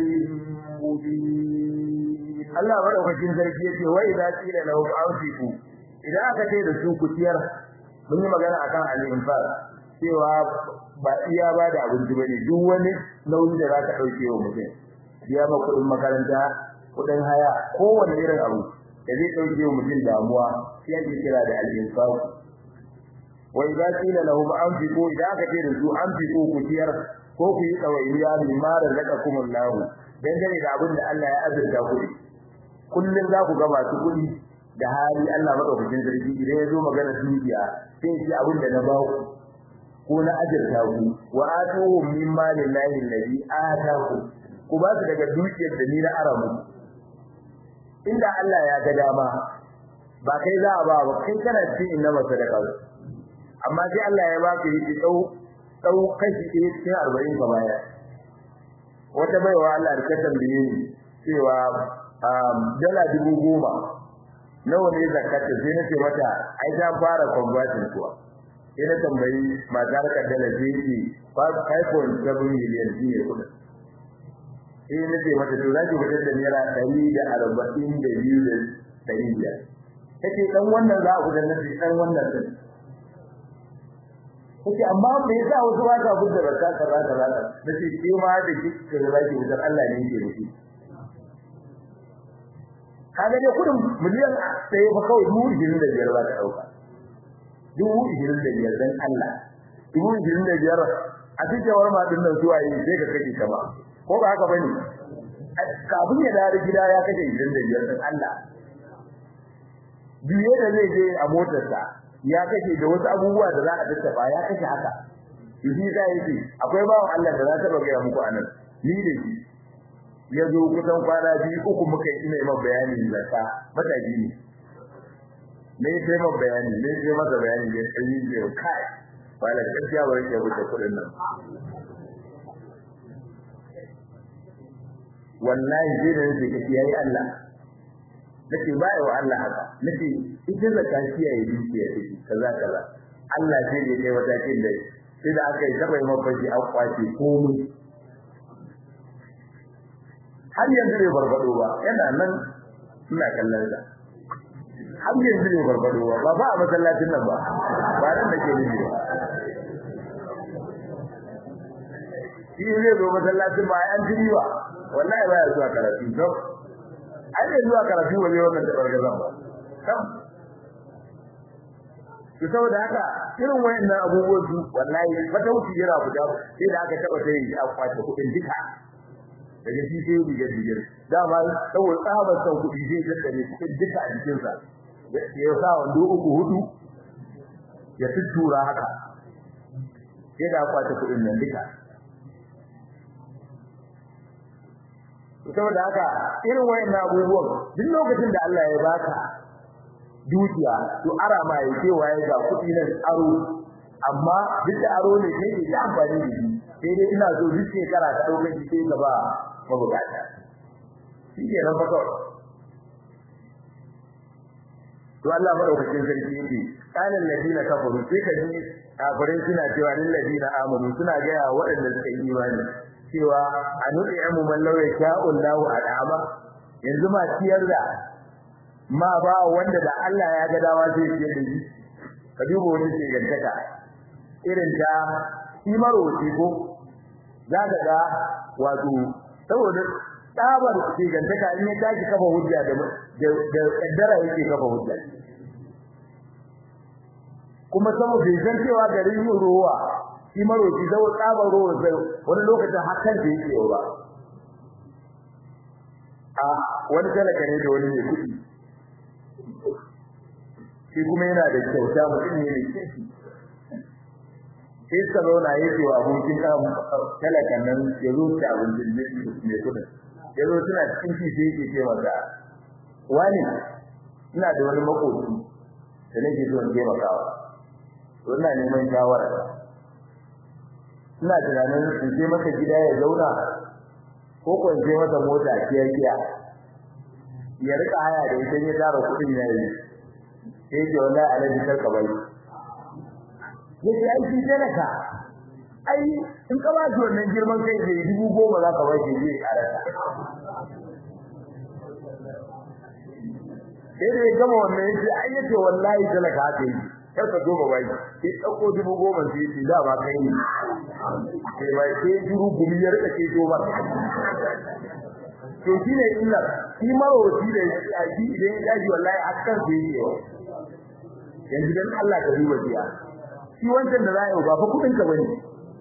مبين Allah madaukakin sarki yace wa idza qila lahu anfiqu idan aka ce da su kutiyar mun yi magana akan al-infaq cewa ba iya ba da abinci bane duk wani nauyi da zaka dauke wa mutum biya ma kudin makaranta kudin haya kowanne irin abu da zai dauke wa mutum damuwa sai ake kira da al-infaq wa idza qila lahum anfiqu idan aka ce da su anfiqu kutiyar ko ku yi tsawainiya mimma razaqakumullahu dangane da abin da Allah ya azurta ku kullun za ku ga masu kuɗi da hali Allah madaukakin sarki idan ya zo magana dukiya sai shi abin da na ba ku ko na azurta ku wa atuhum min malillahi alladhi ataku ku ba su daga dukiyar da ni na aramu inda Allah ya ga dama ba kai za a ba ba kai kana cikin inna masadaka amma sai Allah ya ba ka yi dau dau kashi ɗaya cikin arba'in ka baya wata baiwa Allah da ta tambaye ni cewa dala dubu goma nawa ne zakata sai na ce mata ai ta fara converting kuwa sai na tambayi matar ka dala sai ce 5.7 million shi ne kudin sai na ce mata to za ki fitar da naira ɗari da arba'in da biyu da ɗari biyar ta ce ɗan wannan za a fitar na ce ɗan wannan ɗin kace amma me yasa wasu ba ka fitar da zakka kaza kaza nace ke ma da kike da zaki fitar Allah ne yake da shi kaga dai kudin miliyan ɗaya fa kawai dubu ishirin da biyar za ta ɗauka dubu ishirin da biyar dan Allah dubu ishirin da biyar a cikin warma ɗin nan zuwa yi sai ka kashe ta ba ko ba haka bane kafin ya dawo gida ya kashe ishirin da biyar dan Allah biye da zai je a motarsa ya kashe da wasu abubuwa da za a tattafa ya kashe haka shi za yake akwai bawan Allah da za ta bagaya muku anan ni da shi ya zo kusan kwana biyu uku muka yi ina yi bayani zakka mataki ne ne ya taimaka bayani ne ya masa bayani da ya yi da kai wala gaskiya ba yake wuce kudin nan wallahi sai da yake kace yayi Allah nace ba wa Allah haka nace ita zakka shi yayi dukiya take kaza kaza Allah sai da kai wata kin da sai da aka yi taba yi mafaji an kwace komai har yanzu bai barbado ba yana nan ina kallon sa har yanzu bai barbado ba ba ba a masallacin nan ba ba nan nake nufi ba shi zai zo masallacin ba an jiri ba wallahi ba ya zuwa karatu to ai bai zuwa karatu ba zai wannan tabargazan ba kam to saboda haka irin wayannan abubuwan su wallahi fata wuce yana fita sai da aka taba sai a kwace kudin duka daga shi sai riga rigar dama saboda tsabar san kudi zai tattare kudin duka a jikin sa ya sa wando uku hudu ya tuttura haka sai da kwace kudin nan duka saboda haka irin wayannan abubuwan duk lokacin da Allah ya baka dukiya to ara ma ya ce waye ga kudi nan aro amma duk da aro ne sai da amfani da shi sai dai ina so duk shekara ka dauka shi sai gaba mabukata shi ke nan fa kawai to Allah madaukakin sarki yake kalan ladina kafaru sai ka ji kafirai suna cewa lil ladina amanu suna ga ya waɗanda suka yi imani cewa anu'i amu man law yasha'u Allahu al'ama yanzu ma ciyar da ma ba wanda da Allah ya ga dawa zai ciyar da shi ka duba wani ke gantaka irin ta imaro ko za ka ga wato saboda tsabar ke gantaka in ya tashi kafa hujja da da kaddara yake kafa hujja kuma saboda bai san cewa garin yin ruwa shi maroki zai tsabar ruwa sai wani lokacin hakan da yake ba a wani talaka ne da wani mai kuɗi shi kuma yana da kyauta mutum ne mai kirki sai salona yake wa abokin talakan nan ya zo ta abincin mai kuɗin ya zo suna cikin shi sai yake ce masa wani ina da wani makoci da nake so in taimakawa to ina neman shawara ina tunanin in je masa gida ya zauna ko ko in je masa mota kiya kiya ya rika haya da ita ya tara kuɗin ya yi sai ce wallahi alaji karka bai yace ai shi talaka ai in ka ba shi wannan girman kai da dubu goma za ka ba shi zai karata sai da ya gama wannan yace ai yace wallahi talaka haka yi kar ka goma bai sai dauko dubu goma sai yace da ba kai ne sai bai sai dubu gumi ya rika ce to ba to shine illa shi marowaci da shi idan ya daji wallahi hakan sai yi yanzu dan Allah ka duba biya shi wancan da za a yi ba fa kudin ka bane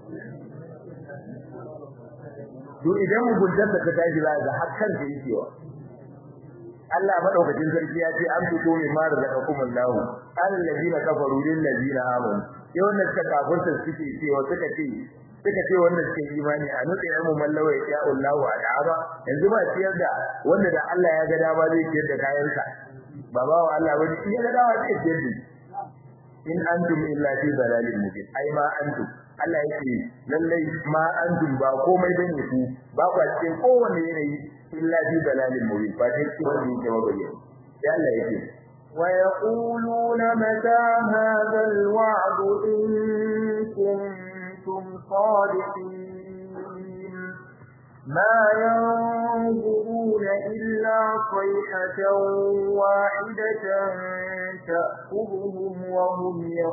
to idan muguntar da ka tashi za ga hakan da yake wa Allah madaukakin sarki ya ce an fito mai ma da zakakum Allah alal ladina kafaru lil ladina amanu sai wannan suka kafirta suke cewa suka ce suka ce wannan suke imani a nutse mu mallawa ya Allah wa da'aba yanzu ba ciyar da wanda da Allah ya ga dama zai ciyar da kayansa ba ba wa Allah bane in ya ga dama zai ciyar da in antum illa fi dalalin mubin ai ma antum Allah yake lallai ma antum ba komai bane ku ba ku cikin kowanne yanayi illa fi dalalin mubin ba dai ki wanda yake mabayyana sai Allah yake ويقولون متى هذا الوعد إن كنتم صادقين ما ينظرون إلا صيحة واحدة تأخذهم وهم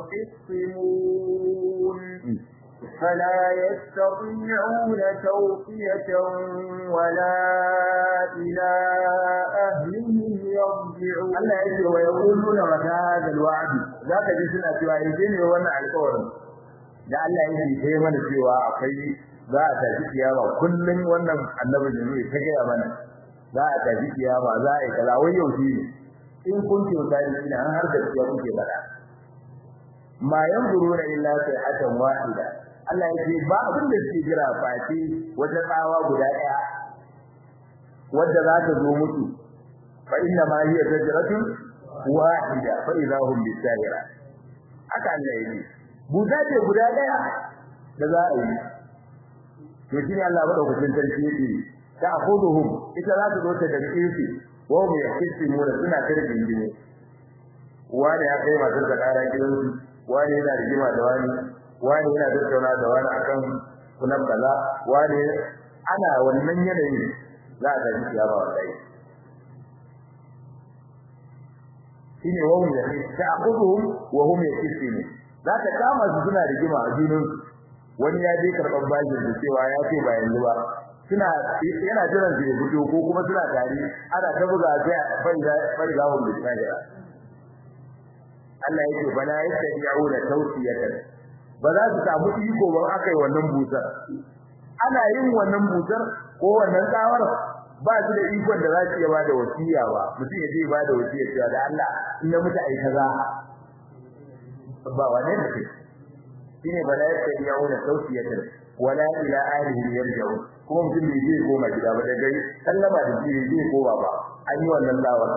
يخصمون فلا يستطيعون توصية ولا إلى أهلهم يرجعون Allah ya ce wa yaquluna mata hadha alwa'd zaka ji suna cewa yanzu ne wannan alƙawarin da Allah ya yi sai mana cewa akwai za a tafi kiyama kullun wannan annabi ne zai ta gaya mana za a tafi kiyama za a yi kaza wai yau shi ne in kun ce mutane ina an har da kiya kuke bada ma yanzuruna illa sayhatan wahida Allah ya ce ba abin da suke jira face wata tsawa guda ɗaya wadda za ta zo musu fa inna ma hiya zajratun wahida fa idha hum bisahira haka Allah ya ce buta ce guda ɗaya da za a yi to shi ne Allah madaukakin sarki yake ta akhuduhum ita za ta zo ta da kirki wa hum yahsimuna suna tarjin dine wani ya kai matar da kara gidansu wani yana rigima da wani wani yana tattauna da wani akan kunan kaza wani ana wannan yanayi za a tafi kiyama wallahi shine wa hum yahsimuna wa hum yahsimuna za ta kama su suna rigima a junansu wani ya je karɓar bashin da cewa ya ce ba yanzu ba suna yana jiran su ya fito ko kuma suna tare ana ta buga sai faiza faiza hum bisahira Allah yake bala yastati'una tawsiyatan ba za su samu iko ba aka yi wannan busar ana yin wannan busar ko wannan tsawar ba su da ikon da za su iya bada wasiya ba mutum ya je ba da wasiya cewa da Allah in na mutu ai kaza ba wane ne shine bala yastati'una tawsiyatan wala ila ahlihi yarji'un kuma mutum bai zai koma gida ba daga sallama da shi zai koma ba an yi wannan lawar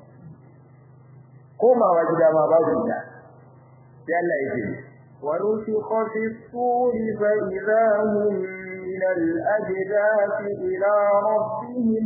komawa gida ma babu gida sai Allah yake ونفخ في الصور فإذا هم من الأجداث إلى ربهم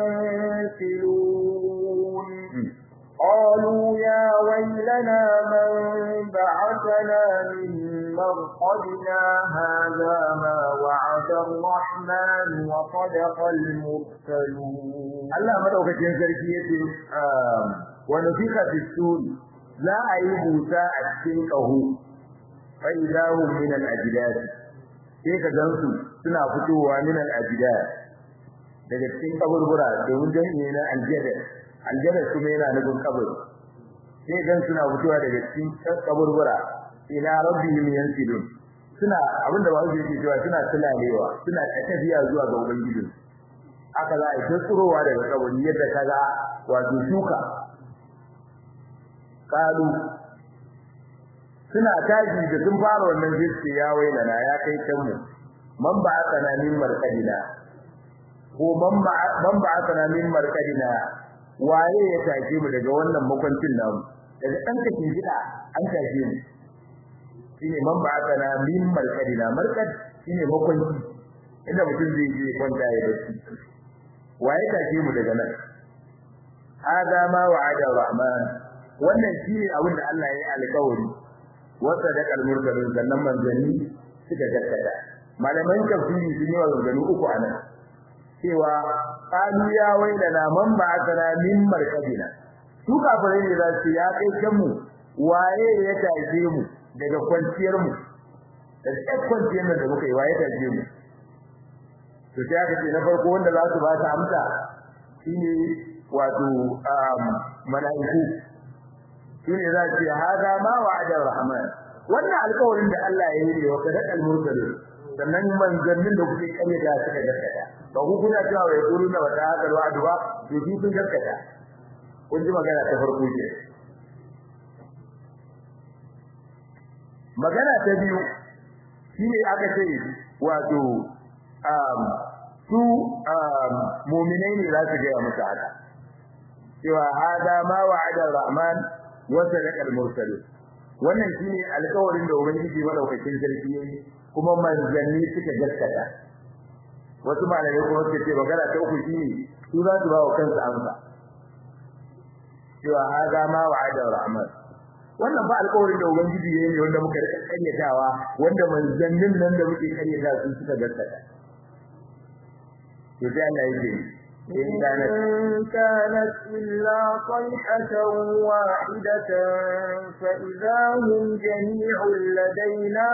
ينسلون قالوا يا ويلنا من بعثنا من مرقدنا هذا ما وعد الرحمن وصدق المرسلون Allah madaukakin sarki yace wa nufika fi sur za a yi buta a cikin kaho fa idahu min al ajdad sai ka gansu suna fitowa min al ajdad daga cikin kaburbura domin jami'i na aljada aljada kuma yana nufin kaburi sai gan suna fitowa daga cikin kaburbura ila rabbihim yansilun suna abinda ba su yi cewa suna tulalewa suna tafiya zuwa ga ubangiji aka za a yi tsurowa daga kaburi yadda kaga wato shuka kalu suna taji da sun fara wannan jiski ya waina na ya kai kanmu man ba aka na min markadina ko man ba aka na min markadina waye ya take mu daga wannan makwancin namu daga dan kake gida an take mu shine man ba aka na min markadina markad shine makwanci inda mutum zai je kwanta ya bacci waye take mu daga nan hada ma wa'ada rahman wannan shine abin da Allah ya yi alƙawari wa sadaqal mursalin sannan manzanni suka gaskata malaman tafsiri sun yi maganganu uku anan cewa qalu ya wailana man ba'athana min markabina su kafirai ne za su ya kai kanmu waye ya taje mu daga kwanciyar mu da kwanciyar da muka yi waye taje mu to sai aka ce na farko wanda za su ba ta amsa shine wato mala'iku shine za ce hada ma wa'ada rahman wannan alƙawarin da Allah ya yi ne wa kadal al-mursalin sannan manzannin da kuke kare da suka gaskata ba ku kuna cewa wai kuru na wata haka wa'adu ba to shi kun gaskata kun ji magana ta farko ce magana ta biyu shine aka ce wato su mu'minai ne za su gaya musu haka cewa hada ma wa'ada rahman wa sadaqa al-mursalin wannan shine alƙawarin da ubangiji madaukakin sarki yayi kuma manzanni suka gaskata wasu malamai kuma suka ce magana ta uku shine su za su ba wa kansu amsa cewa hada ma wa'ada rahman wannan ba alƙawarin da ubangiji yayi ne wanda muka rika karyatawa wanda manzannin nan da muke karyata su suka gaskata to sai Allah yake إن كانت إلا صيحة واحدة فإذا هم جميع لدينا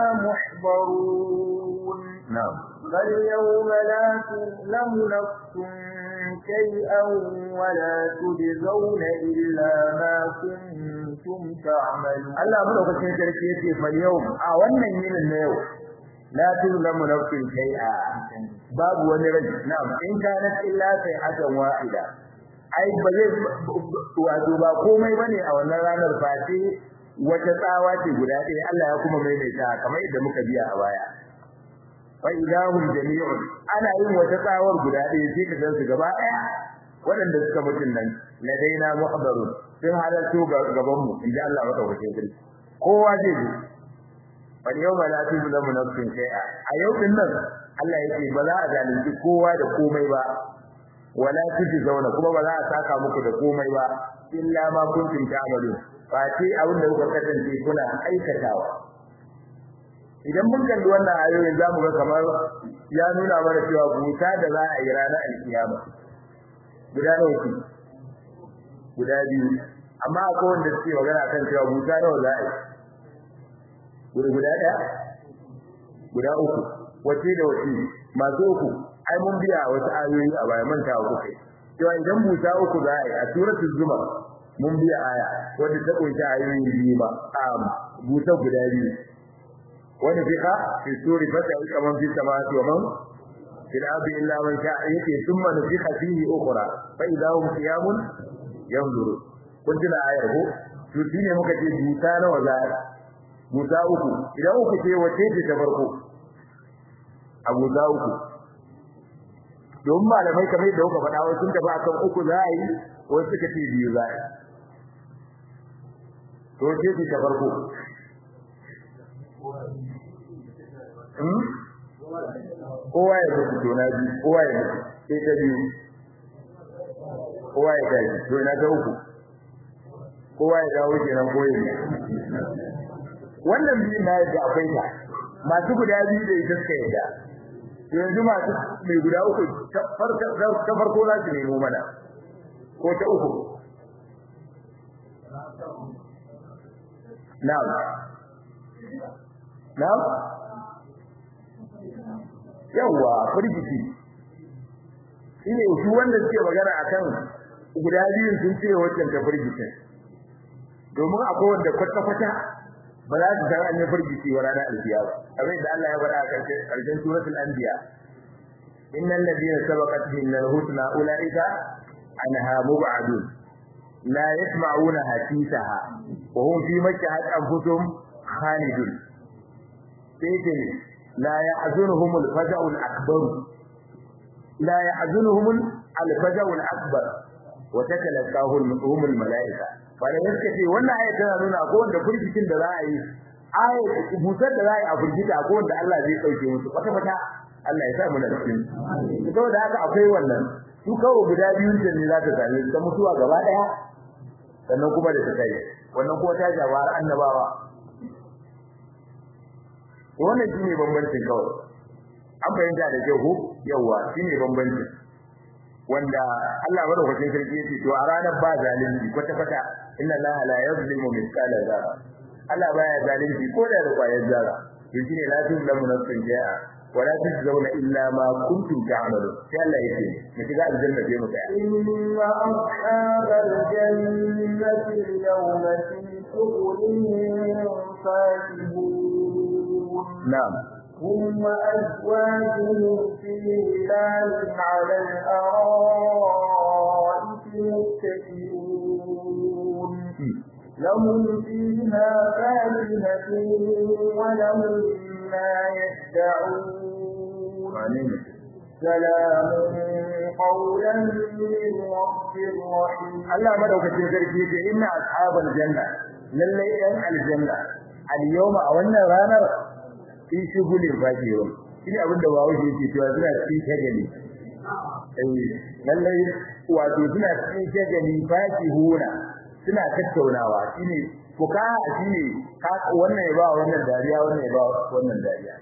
محضرون نعم فاليوم لا تظلم نفس شيئا ولا تجزون إلا ما كنتم تعملون Allah madaukakin sarki yace fa yau a wannan yinin na yau la tuzlamu nafsin shay'a babu wani rai na'am in kana illa sai hakan wahida ai ba zai wato ba komai bane a wannan ranar fati wata tsawa ce guda ɗaya Allah ya kuma maimaita kamar yadda muka biya a baya fa idahum jami'un ana yin wata tsawar guda ɗaya sai ka gansu gaba ɗaya waɗanda suka mutun nan ladaina muhdarun sun halarto gaban mu inda Allah madaukakin sarki kowa zai ji wal yawma la tuzlamu nafsin shay'a a yau din nan Allah yake ba za a zalunci kowa da komai ba wala zauna kuma ba za a saka muku da komai ba illa ma kuntum ta'malun fa ce abin da kuka kasance kuna aikatawa idan mun kalli wannan ayoyin zamu ga kamar ya nuna mana cewa buta da za a yi ranar alkiyama guda nawa ce guda biyu amma akwai wanda suke magana kan cewa buta nawa za a yi guda guda ɗaya guda uku wace da wace masu uku ai mun biya wasu ayoyi a baya manta wa kuka cewa idan buta uku za a yi a suratul zumar mun biya aya wanda ta kunshi ayoyi biyu ba a buta guda biyu wani fiqa fi suri fata kaman fi samawati wa man fil ardi illa man sha'a yake thumma nufiqa fihi ukhra fa idha hum qiyamun yanzuru kun tuna ayar ko to shine muka ce buta nawa za a buta uku idan uku ce wace ce ta farko a buta uku domin malamai kamar yadda kuka faɗa wasu sun tafi akan uku za a yi wasu suka ce biyu za a yi to ce ce ta farko kowa ya mutu to na biyu kowa ya mutu sai ta biyu kowa ya tashi to na ta uku kowa ya dawo kenan koyi wannan biyu na yadda akwai ta masu guda biyu da ita suka yadda yanzu masu mai guda uku ta farko za su nemo mana ko ta uku na'am na'am yawa firgiti shine su wanda suke magana akan guda biyun sun ce wancan ta firgitin domin akwai wanda kwata-kwata ba za su san an yi firgiti wa ranar alkiyama abin da Allah ya faɗa a ƙarshen suratul anbiya innal ladina sabaqat minna al-husna ulaika anha mub'adun la yasma'una hasisaha wa hum fi makkahat anfusuhum khalidun sai la yahzunuhum al-faza'u al-akbar la yahzunuhum al-faza'u al-akbar wa tatalaqahum al-mala'ika bada yake ce wannan ayat tana nuna ko wanda furgitin da za a yi ayat busar da za a yi a furgita ko wanda Allah zai dauke musu kwata kwata Allah ya sa mu da cikin saboda haka akwai wannan su kawo guda biyun da ne za ta same su ta mutuwa gaba daya sannan kuma da ta kai wannan kuma ta jawar annabawa wannan shine bambancin kawai an fahimta da kyau ko yawa shine bambancin wanda Allah madaukakin sarki yake to a ranar ba zalunci kwata kwata inna Allah la yuzlimu mithqala dharra Allah baya zalunci ko da kwayar zarra to shine la tuzlamu nafsun jaa wala tujzauna illa ma kuntum ta'malu sai Allah yake mu shiga aljanna sai mu tsaya inna ashabal jannati yawma fi shughulin fakihun na'am هم وأزواجهم في ظلال على الأرائك متكئون لهم فيها فاكهة ولهم ما يدعون سلام قولا من رب رحيم Allah madaukakin sarki yake inna ashabal janna lalle yan aljanna al-yawma a wannan ranar fi shugulin fakirun shine abin da bawo shi yake cewa suna cikin shagali eh lalle wato suna cikin shagali fakihuna suna tattaunawa shine fuka shine ka wannan ya ba wannan dariya wannan ya ba wannan dariya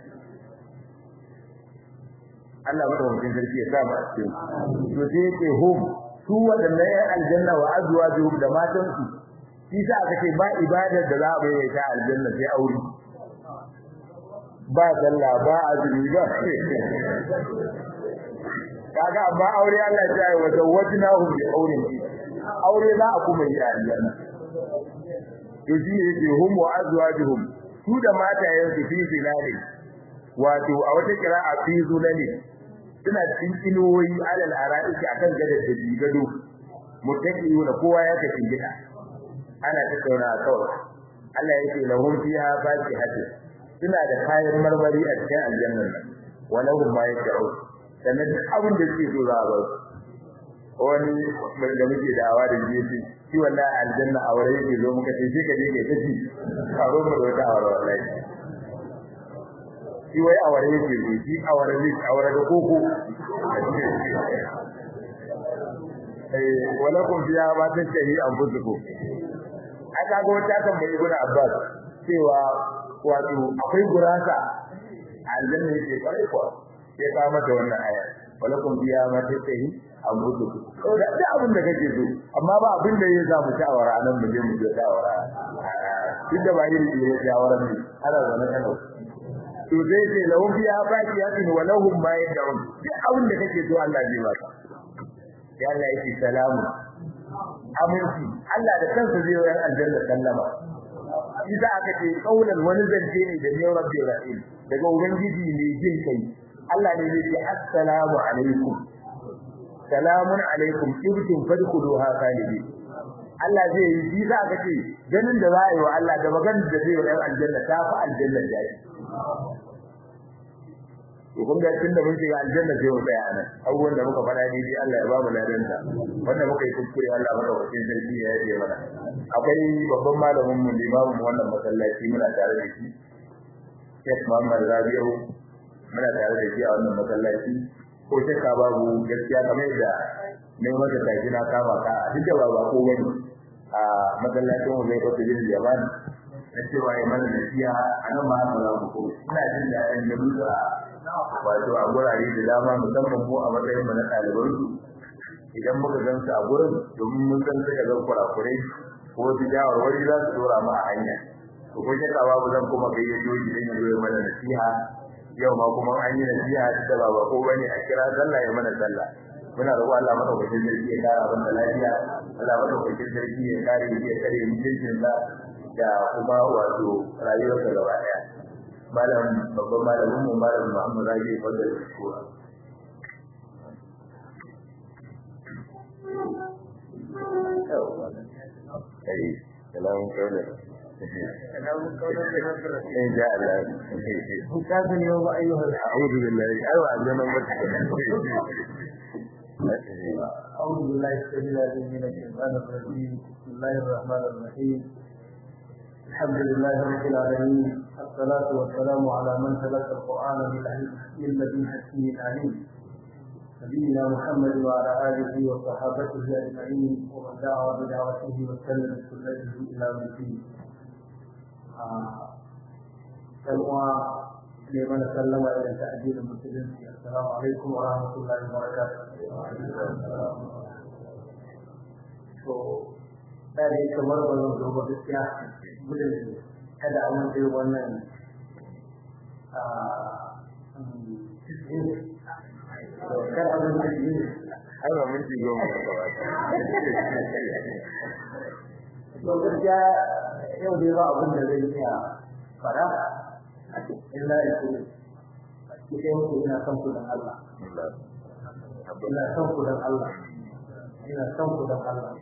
Allah madaukakin sarki ya sa mu a cikin to sai yake hum su wadannan yan aljanna wa azwajuhum da matan su shi sa aka ce ba ibadar da za a bayyana ta aljanna sai aure ba sallah ba azumi ba kaga amma aure Allah ya yi wa zawwajnahu bi aurin aure za a kuma yi a aljanna to shi ne yake hum wa azwajuhum su da matayen su fi zilali wato a wata kira'a fi zulali suna cikin inuwoyi alal ara'iki akan gadar da gado muttaqiuna kowa ya tafi gida ana tattauna kawai Allah yake lahum fiha fakihatun suna da kayan marmari a cikin aljanna wa lahum ma yasha'u sannan duk abin da suke so za a ba wani mai da muke da'awa da jefi shi wallahi aljanna a wurin yake zo muka ce shi ka je kai tafi karo mu da wata awara wallahi shi wai awara yake zo shi awara zai awara da koko eh wala kun biya ba ta tahi an fuzuko aka ga wata kan bai gura abbas cewa wato akwai gurasa aljanna yake kwarai kwa sai ka mata wannan aya wala kun biya ma ta tahi an fuzuko da duk abin da kake so amma ba abin da ya samu shawara nan mu je mu je shawara duk da ba yi da shawara ne ana zama kana to zai ce lahum fiha faqiyatin wa lahum ma yad'un duk abin da kake so Allah zai baka ya Allah yake salamu aminci Allah da kansa zai yi aljanna sallama isa aka ce kaulan wani zance ne da ne rabbi rahim daga ubangiji ne jin kai Allah ne zai ce assalamu alaikum salamun alaikum ibtum fadkhuluha khalidin Allah zai yi isa aka ce ganin da za a yi wa Allah da maganar da zai yi wa aljanna ta fi aljanna da to kun ga tun da mun shiga aljanna sai mu tsaya nan abubuwan da muka faɗa ne dai Allah ya ba mu ladanta wanda muka yi kuskure Allah maka wakil sarki ya yi mana akwai babban malamin mu limamin wannan masallaci muna tare da shi Sheikh Muhammad Rabi'u muna tare da shi a wannan masallaci ko shakka babu gaskiya kamar da ne maka tafi na kama ka duk da ba ko bane a masallacin mu zai kwata bin Yaman na cewa ya mana nasiha a nan ma haka za mu ko ina jin daɗin da muka wato a gurare da dama musamman ko a matsayin mu na ɗaliban su idan muka gan su a gurin domin mun san suka zan kurakurai ko su shawarwari za su dora mu a hanya to ko shakka babu zan kuma gayyato shi dan ya zo ya mana nasiha yau ma kuma an yi nasiha da ba ba ko bane a kira sallah ya mana sallah muna roƙo Allah madaukakin sarki ya kara mana lafiya Allah madaukakin sarki ya kare mu ya kare mutuncin sa da kuma wato rayuwarsa gaba daya malam babban malamin mu malam Muhammad Rabi fadda shukura ai salamun kaulan salamun kaulan in ja Allah hukazin yau ba ayyuhal a'udhu billahi ayu azana mata أعوذ بالله السميع العليم من الشيطان الرجيم بسم الله الرحمن الرحيم الحمد لله رب العالمين الصلاة والسلام على من تلقى القرآن من لدن حكيم عليم نبينا محمد وعلى آله وصحابته أجمعين ومن دعا بدعوته وسلم بسنته إلى يوم الدين. سلوى لمن سلم إلى تأديب المسلمين السلام عليكم ورحمة الله وبركاته. da ne kamar ba zan zo ba gaskiya gudun kada a wanda wannan kar a wanda yi ai ba mun ji goma ba to gaskiya yau dai ba abin da zai iya fara illa ya ce ki kai muku ina son ku dan Allah ina son ku dan Allah ina son ku dan Allah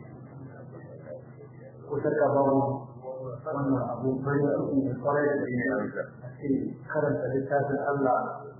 ko shakka babu wannan abu bari a cikin kwarai da ne a ce karanta littafin Allah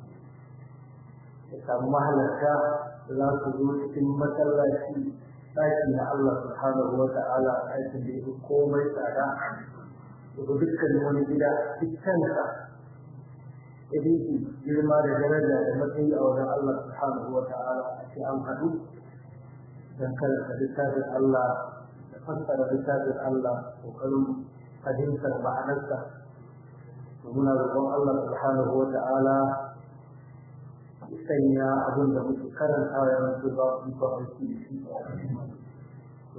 ya samu mahalarta da za su zo cikin masallaci ɗaki na Allah subhanahu wa ta'ala aikin da ya komai tsada daga dukkan wani gida dukkansa ya dinki girma da daraja da matsayi a wajen Allah subhanahu wa ta'ala a ce an haɗu don karanta littafin Allah fassara littafin Allah kokarin fahimtar ma'anarsa to muna roƙon Allah subhanahu wa ta'ala ya sanya abin da muke karanta ya mutu ba su ba aiki da shi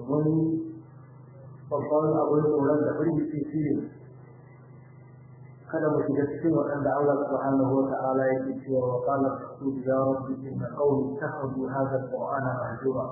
domin babban abin tsoron da firgici shi ne kada mu shiga cikin waɗanda Allah subhanahu wa ta'ala yake cewa wa qala rasul ya rabbi inna qawmi takhadu hadha al-qur'ana mahjura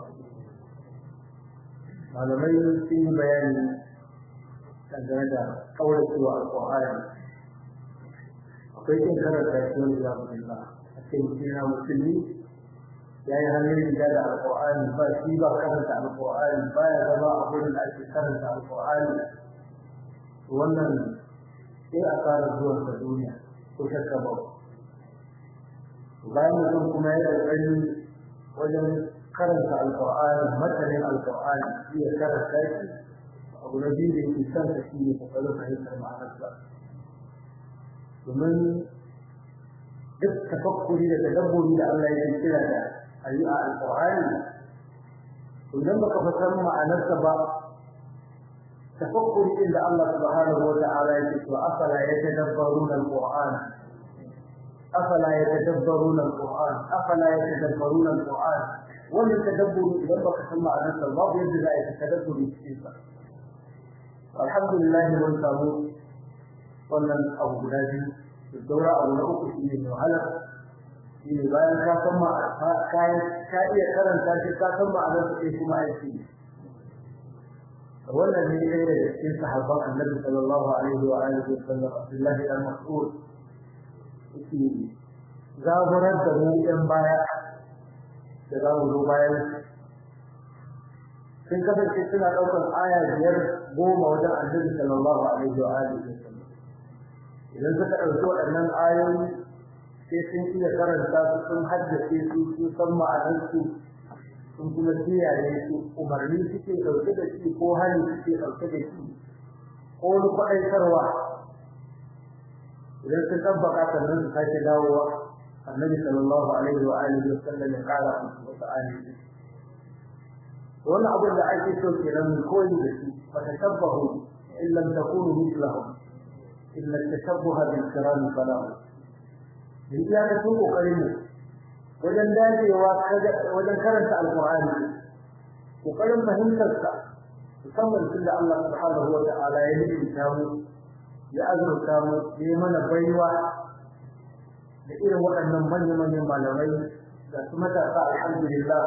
malamai sun yi bayani dangane da kauracewa al-qur'ani akwai kin karanta shi wani zamanin ba a ce mutum yana musulmi ya yi hannun riga da al-qur'ani ba shi ba karanta al-qur'ani ba ya zama a wurin da ake karanta al-qur'ani wannan sai a fara zuwan sa duniya ko shakka ba bayan mutum kuma ya kokari wajen karanta alqur'ani matanin alqur'ani shi ya karanta shi abu na biyu da yake son sa shi ne kokarin fahimtar ma'anarsa domin duk tafakkuri da tadabburi da Allah ya kira da ayi a alqur'ani idan baka fasar ma'anarsa ba تفكر إن الله سبحانه وتعالى يقول أفلا يتدبرون القرآن أفلا يتدبرون القرآن أفلا يتدبرون القرآن ومن تدبر لما تسمع نفس الله يجب أن يتدبر السيطة والحمد لله من سامو wannan abu guda biyu da saura abu na uku shi ne wahala shi ne bayan ka san ma ka iya karanta shi ka san ma'anar sai kuma aiki wannan ne ɗaya daga cikin sahabban annabi sallallahu alaihi wa alihi wa sallam Abdullahi dan Mas'ud yake zaburar da mu ɗan baya da za mu zo bayan sun kasance suna ɗaukar aya biyar goma wajen annabi sallallahu alaihi wa alihi wa sallam idan suka ɗauki waɗannan ayoyi sai sun iya karanta su sun haddace su sun san ma'anarsu sun kuma kiyaye su umarni suke dauke da shi ko hali suke dauke da shi ko wani kwaɗaitarwa idan sun tabbaka sannan su sake dawowa annabi sallallahu alaihi wa alihi wa sallam ya kara musu wasu ayoyi wannan abin da ake so kenan mu koyi da shi fa tashabbahu in lam takunu mithlahum illa tashabbuha bil kiram falahu in ya ka so kokarin mu wajen dacewa wajen karanta alqur'ani kokarin fahimtar sa musamman tunda Allah subhanahu wa ta'ala ya nufinta mu ya azurta mu ya mana baiwa da irin waɗannan manya-manyan malamai da su matasa alhamdulillah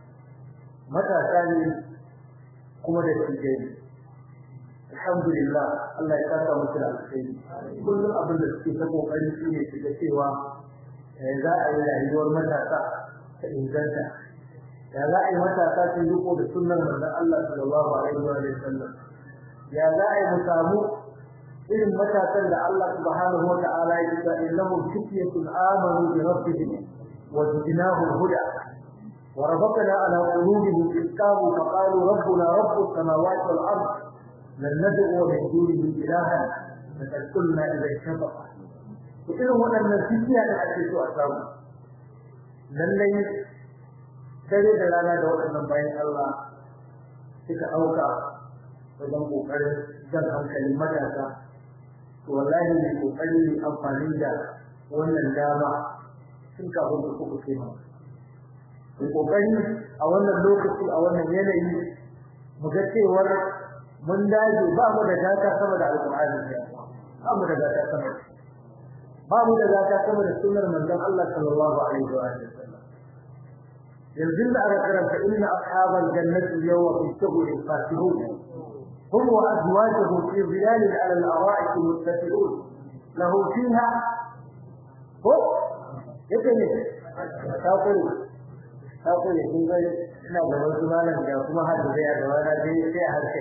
matasa ne kuma da tijai alhamdulillah Allah ya saka musu da alkhairi kullum abin da suke ta kokari shi ne su ga cewa za a yi rayuwar matasa ta inganta ya za a yi matasa su riko da sunnar manzon Allah sallallahu alaihi wa sallam ya za a yi mu samu irin matasan da Allah subhanahu wa ta'ala ya ce innahum fityatun amanu bi rabbihim wa zidnahum huda wa rabbana ala qulubihim idh qamu fa qalu rabbuna rabbus samawati wal ard lan nad'u min dunihi ilahan laqad qulna idha shafaqa irin waɗannan fitiya da ake so a samu lallai dare da rana da waɗannan bayan Allah suka ɗauka wajen ƙoƙarin jan hankalin matasa to wallahi ne ƙoƙari ne amfani da wannan dama sun kafin da kuka kai ma mu ƙoƙari a wannan lokaci a wannan yanayi mu ga cewar mun dage ba mu da gata sama da alƙur'ani ba mu da gata sama da ba mu da gata sama da sunnar manzon Allah sallallahu alaihi wa sallam yanzu da aka karanta inna ashabal jannati yawma fi shughul fatihun hum wa azwajuhum fi zilalin ala al-ara'ik muttafi'un lahu fiha ko yake ne ta kuri ta kuri kun ga ina da wasu malam da kuma hadda da da wani dai sai a harkai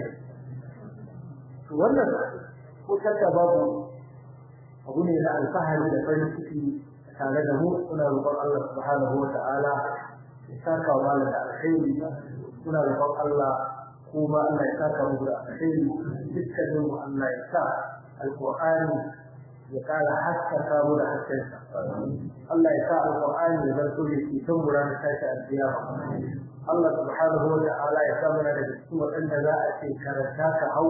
to wannan ko shakka babu abu ne na alfahari da farin ciki tare da mu suna roƙon Allah subhanahu wa ta'ala ya saka wa malam da alkhairi suna roƙon Allah kuma Allah ya saka mu da alkhairi dukkanin mu Allah ya sa alqur'ani ya kara haskaka mu da haskensa Allah ya sa alqur'ani ya zanto da shi tun guran tashi alkiyama Allah subhanahu wa ta'ala ya sa mana da cikin waɗanda za a ce karanta ka hau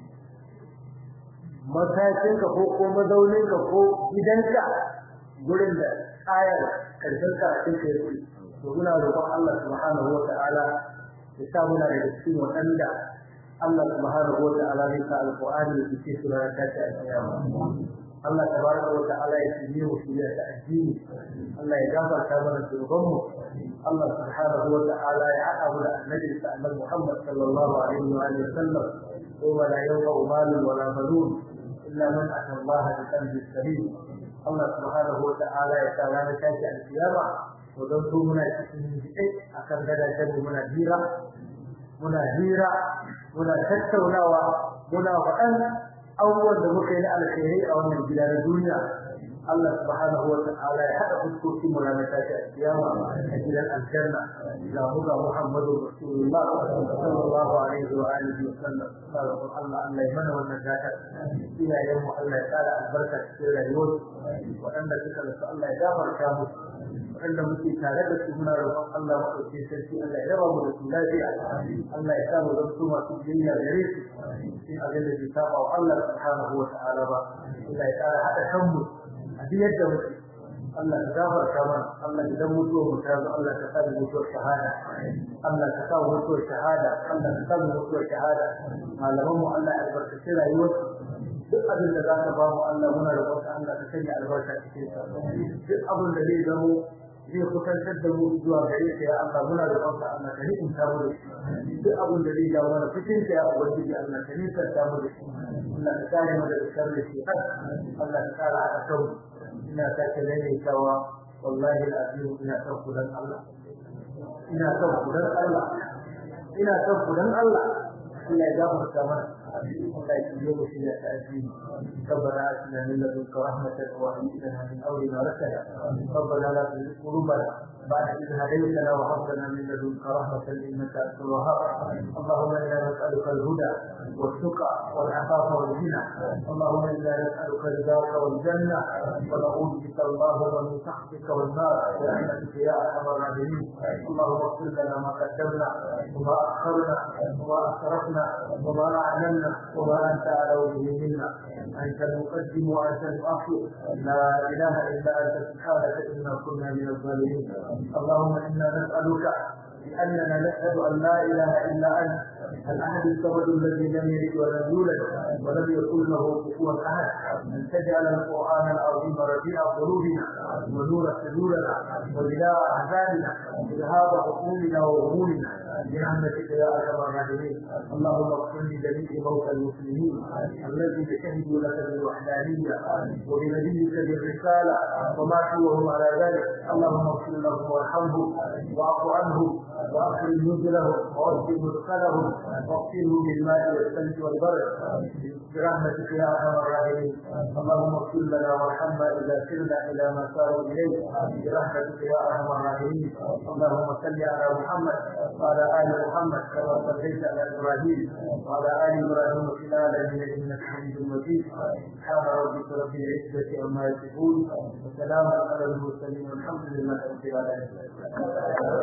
matakinka ko ko mazauninka ko gidanka gurin da ayar karshen karatun ka yake to muna roƙon Allah subhanahu wa ta'ala ya sa muna da cikin waɗanda Allah subhanahu wa ta'ala zai sa alqur'ani da ke sura ta ta kiyama Allah tabaraka wa ta'ala ya shirye mu shirya ta addini Allah ya gafarta mana zunubanmu Allah subhanahu wa ta'ala ya haɗa mu da annabi sa annabi Muhammad sallallahu alaihi wa alihi wasallam yawma la yanfa'u malun wa la banun illa man ata Allah bi qalbin salim Allah subhanahu wa ta'ala ya sa ranar tashi alkiyama to don su muna cikin jiɗe akan gadajen mu muna hira muna hira muna tattaunawa muna faɗan abubuwan da muka yi na alkhairi a wannan gida na duniya Allah subhanahu wa ta'ala ya haɗa fuskokin mu ranar tashi a kiyama a gidan aljanna ga mu ga Muhammadu Rasulullah sallallahu alaihi wa alihi wa sallam sallallahu Allah Allah ya mana wannan gata iyayen mu Allah ya tsara albarka cikin rayuwar waɗanda suka rasu Allah ya gafarta mu waɗanda muke tare da su muna roƙon Allah maɗauke sarki Allah ya raba mu da su lafiya Allah ya sa mu zanto masu biyayya gare su cikin abin da bai saba wa Allah subhanahu wa ta'ala ba Allah ya tsara haɗa kanmu a duk yadda muke Allah ka gafarta mana Allah idan mutuwa mu ta zo Allah ka sa mu mutuwar shahada Allah ka sa mu mutuwar shahada Allah ka sa mu mutuwar shahada malaman mu Allah ya albarkaci rayuwarsu duk abin da za ka ba mu Allah muna roƙon Allah ka sanya albarka cikin sa duk abin da zai zamo zai kusantar da mu zuwa gare ka ya Allah muna roƙon ka Allah ka ni'imta mu da shi duk abin da zai jawo mana cikin ka ya ubangiji Allah ka nisanta mu da shi Allah ka kare mu daga sharri shi Allah ka kare a kan ina sake maimaitawa wallahi al'azim ina son ku dan Allah ina son ku dan Allah ina son ku dan Allah Allah ya gafarta mana Allah ya yi mu shi da ta'azzimi ربنا آتنا من لدنك رحمة وهب لنا من أمرنا رشدا ربنا لا تزغ قلوبنا بعد إذ هديتنا وهب لنا من لدنك رحمة إنك أنت الوهاب اللهم إنا نسألك الهدى والتقى والعفاف والغنى اللهم إنا نسألك رضاك والجنة ونعوذ بك اللهم من سخطك والنار برحمتك يا أرحم الراحمين اللهم اغفر لنا ما قدمنا وما أخرنا وما أسرفنا وما أعلنا وما أنت أعلم به منا أنت المقدم وأنت المؤخر لا إله إلا أنت سبحانك إنا كنا من الظالمين اللهم إنا نسألك لأننا نشهد أن لا إله إلا أنت الأحد الصمد الذي لم يلد ولم يولد ولم يكن له كفوا أحد أن تجعل القرآن العظيم ربيع قلوبنا ونور صدورنا وبلاء أحزاننا وذهاب عقولنا وغمومنا برحمتك يا أرحم الراحمين اللهم اغفر لجميع موتى المسلمين الذين شهدوا لك بالوحدانية وبنبيك بالرسالة وماتوا وهم على ذلك اللهم اغفر لهم وارحمهم واعف عنهم واغفر نزلهم ووجه مدخلهم واغسلهم بالماء والثلج والبرد برحمتك يا ارحم الراحمين اللهم اغفر لنا وارحمنا اذا سرنا الى ما ساروا اليه برحمتك يا ارحم الراحمين اللهم صل على محمد وعلى ال محمد كما صليت على ابراهيم وعلى ال ابراهيم في العالمين انك حميد مجيد سبحان ربك رب العزه عما يصفون وسلام على المرسلين والحمد لله رب العالمين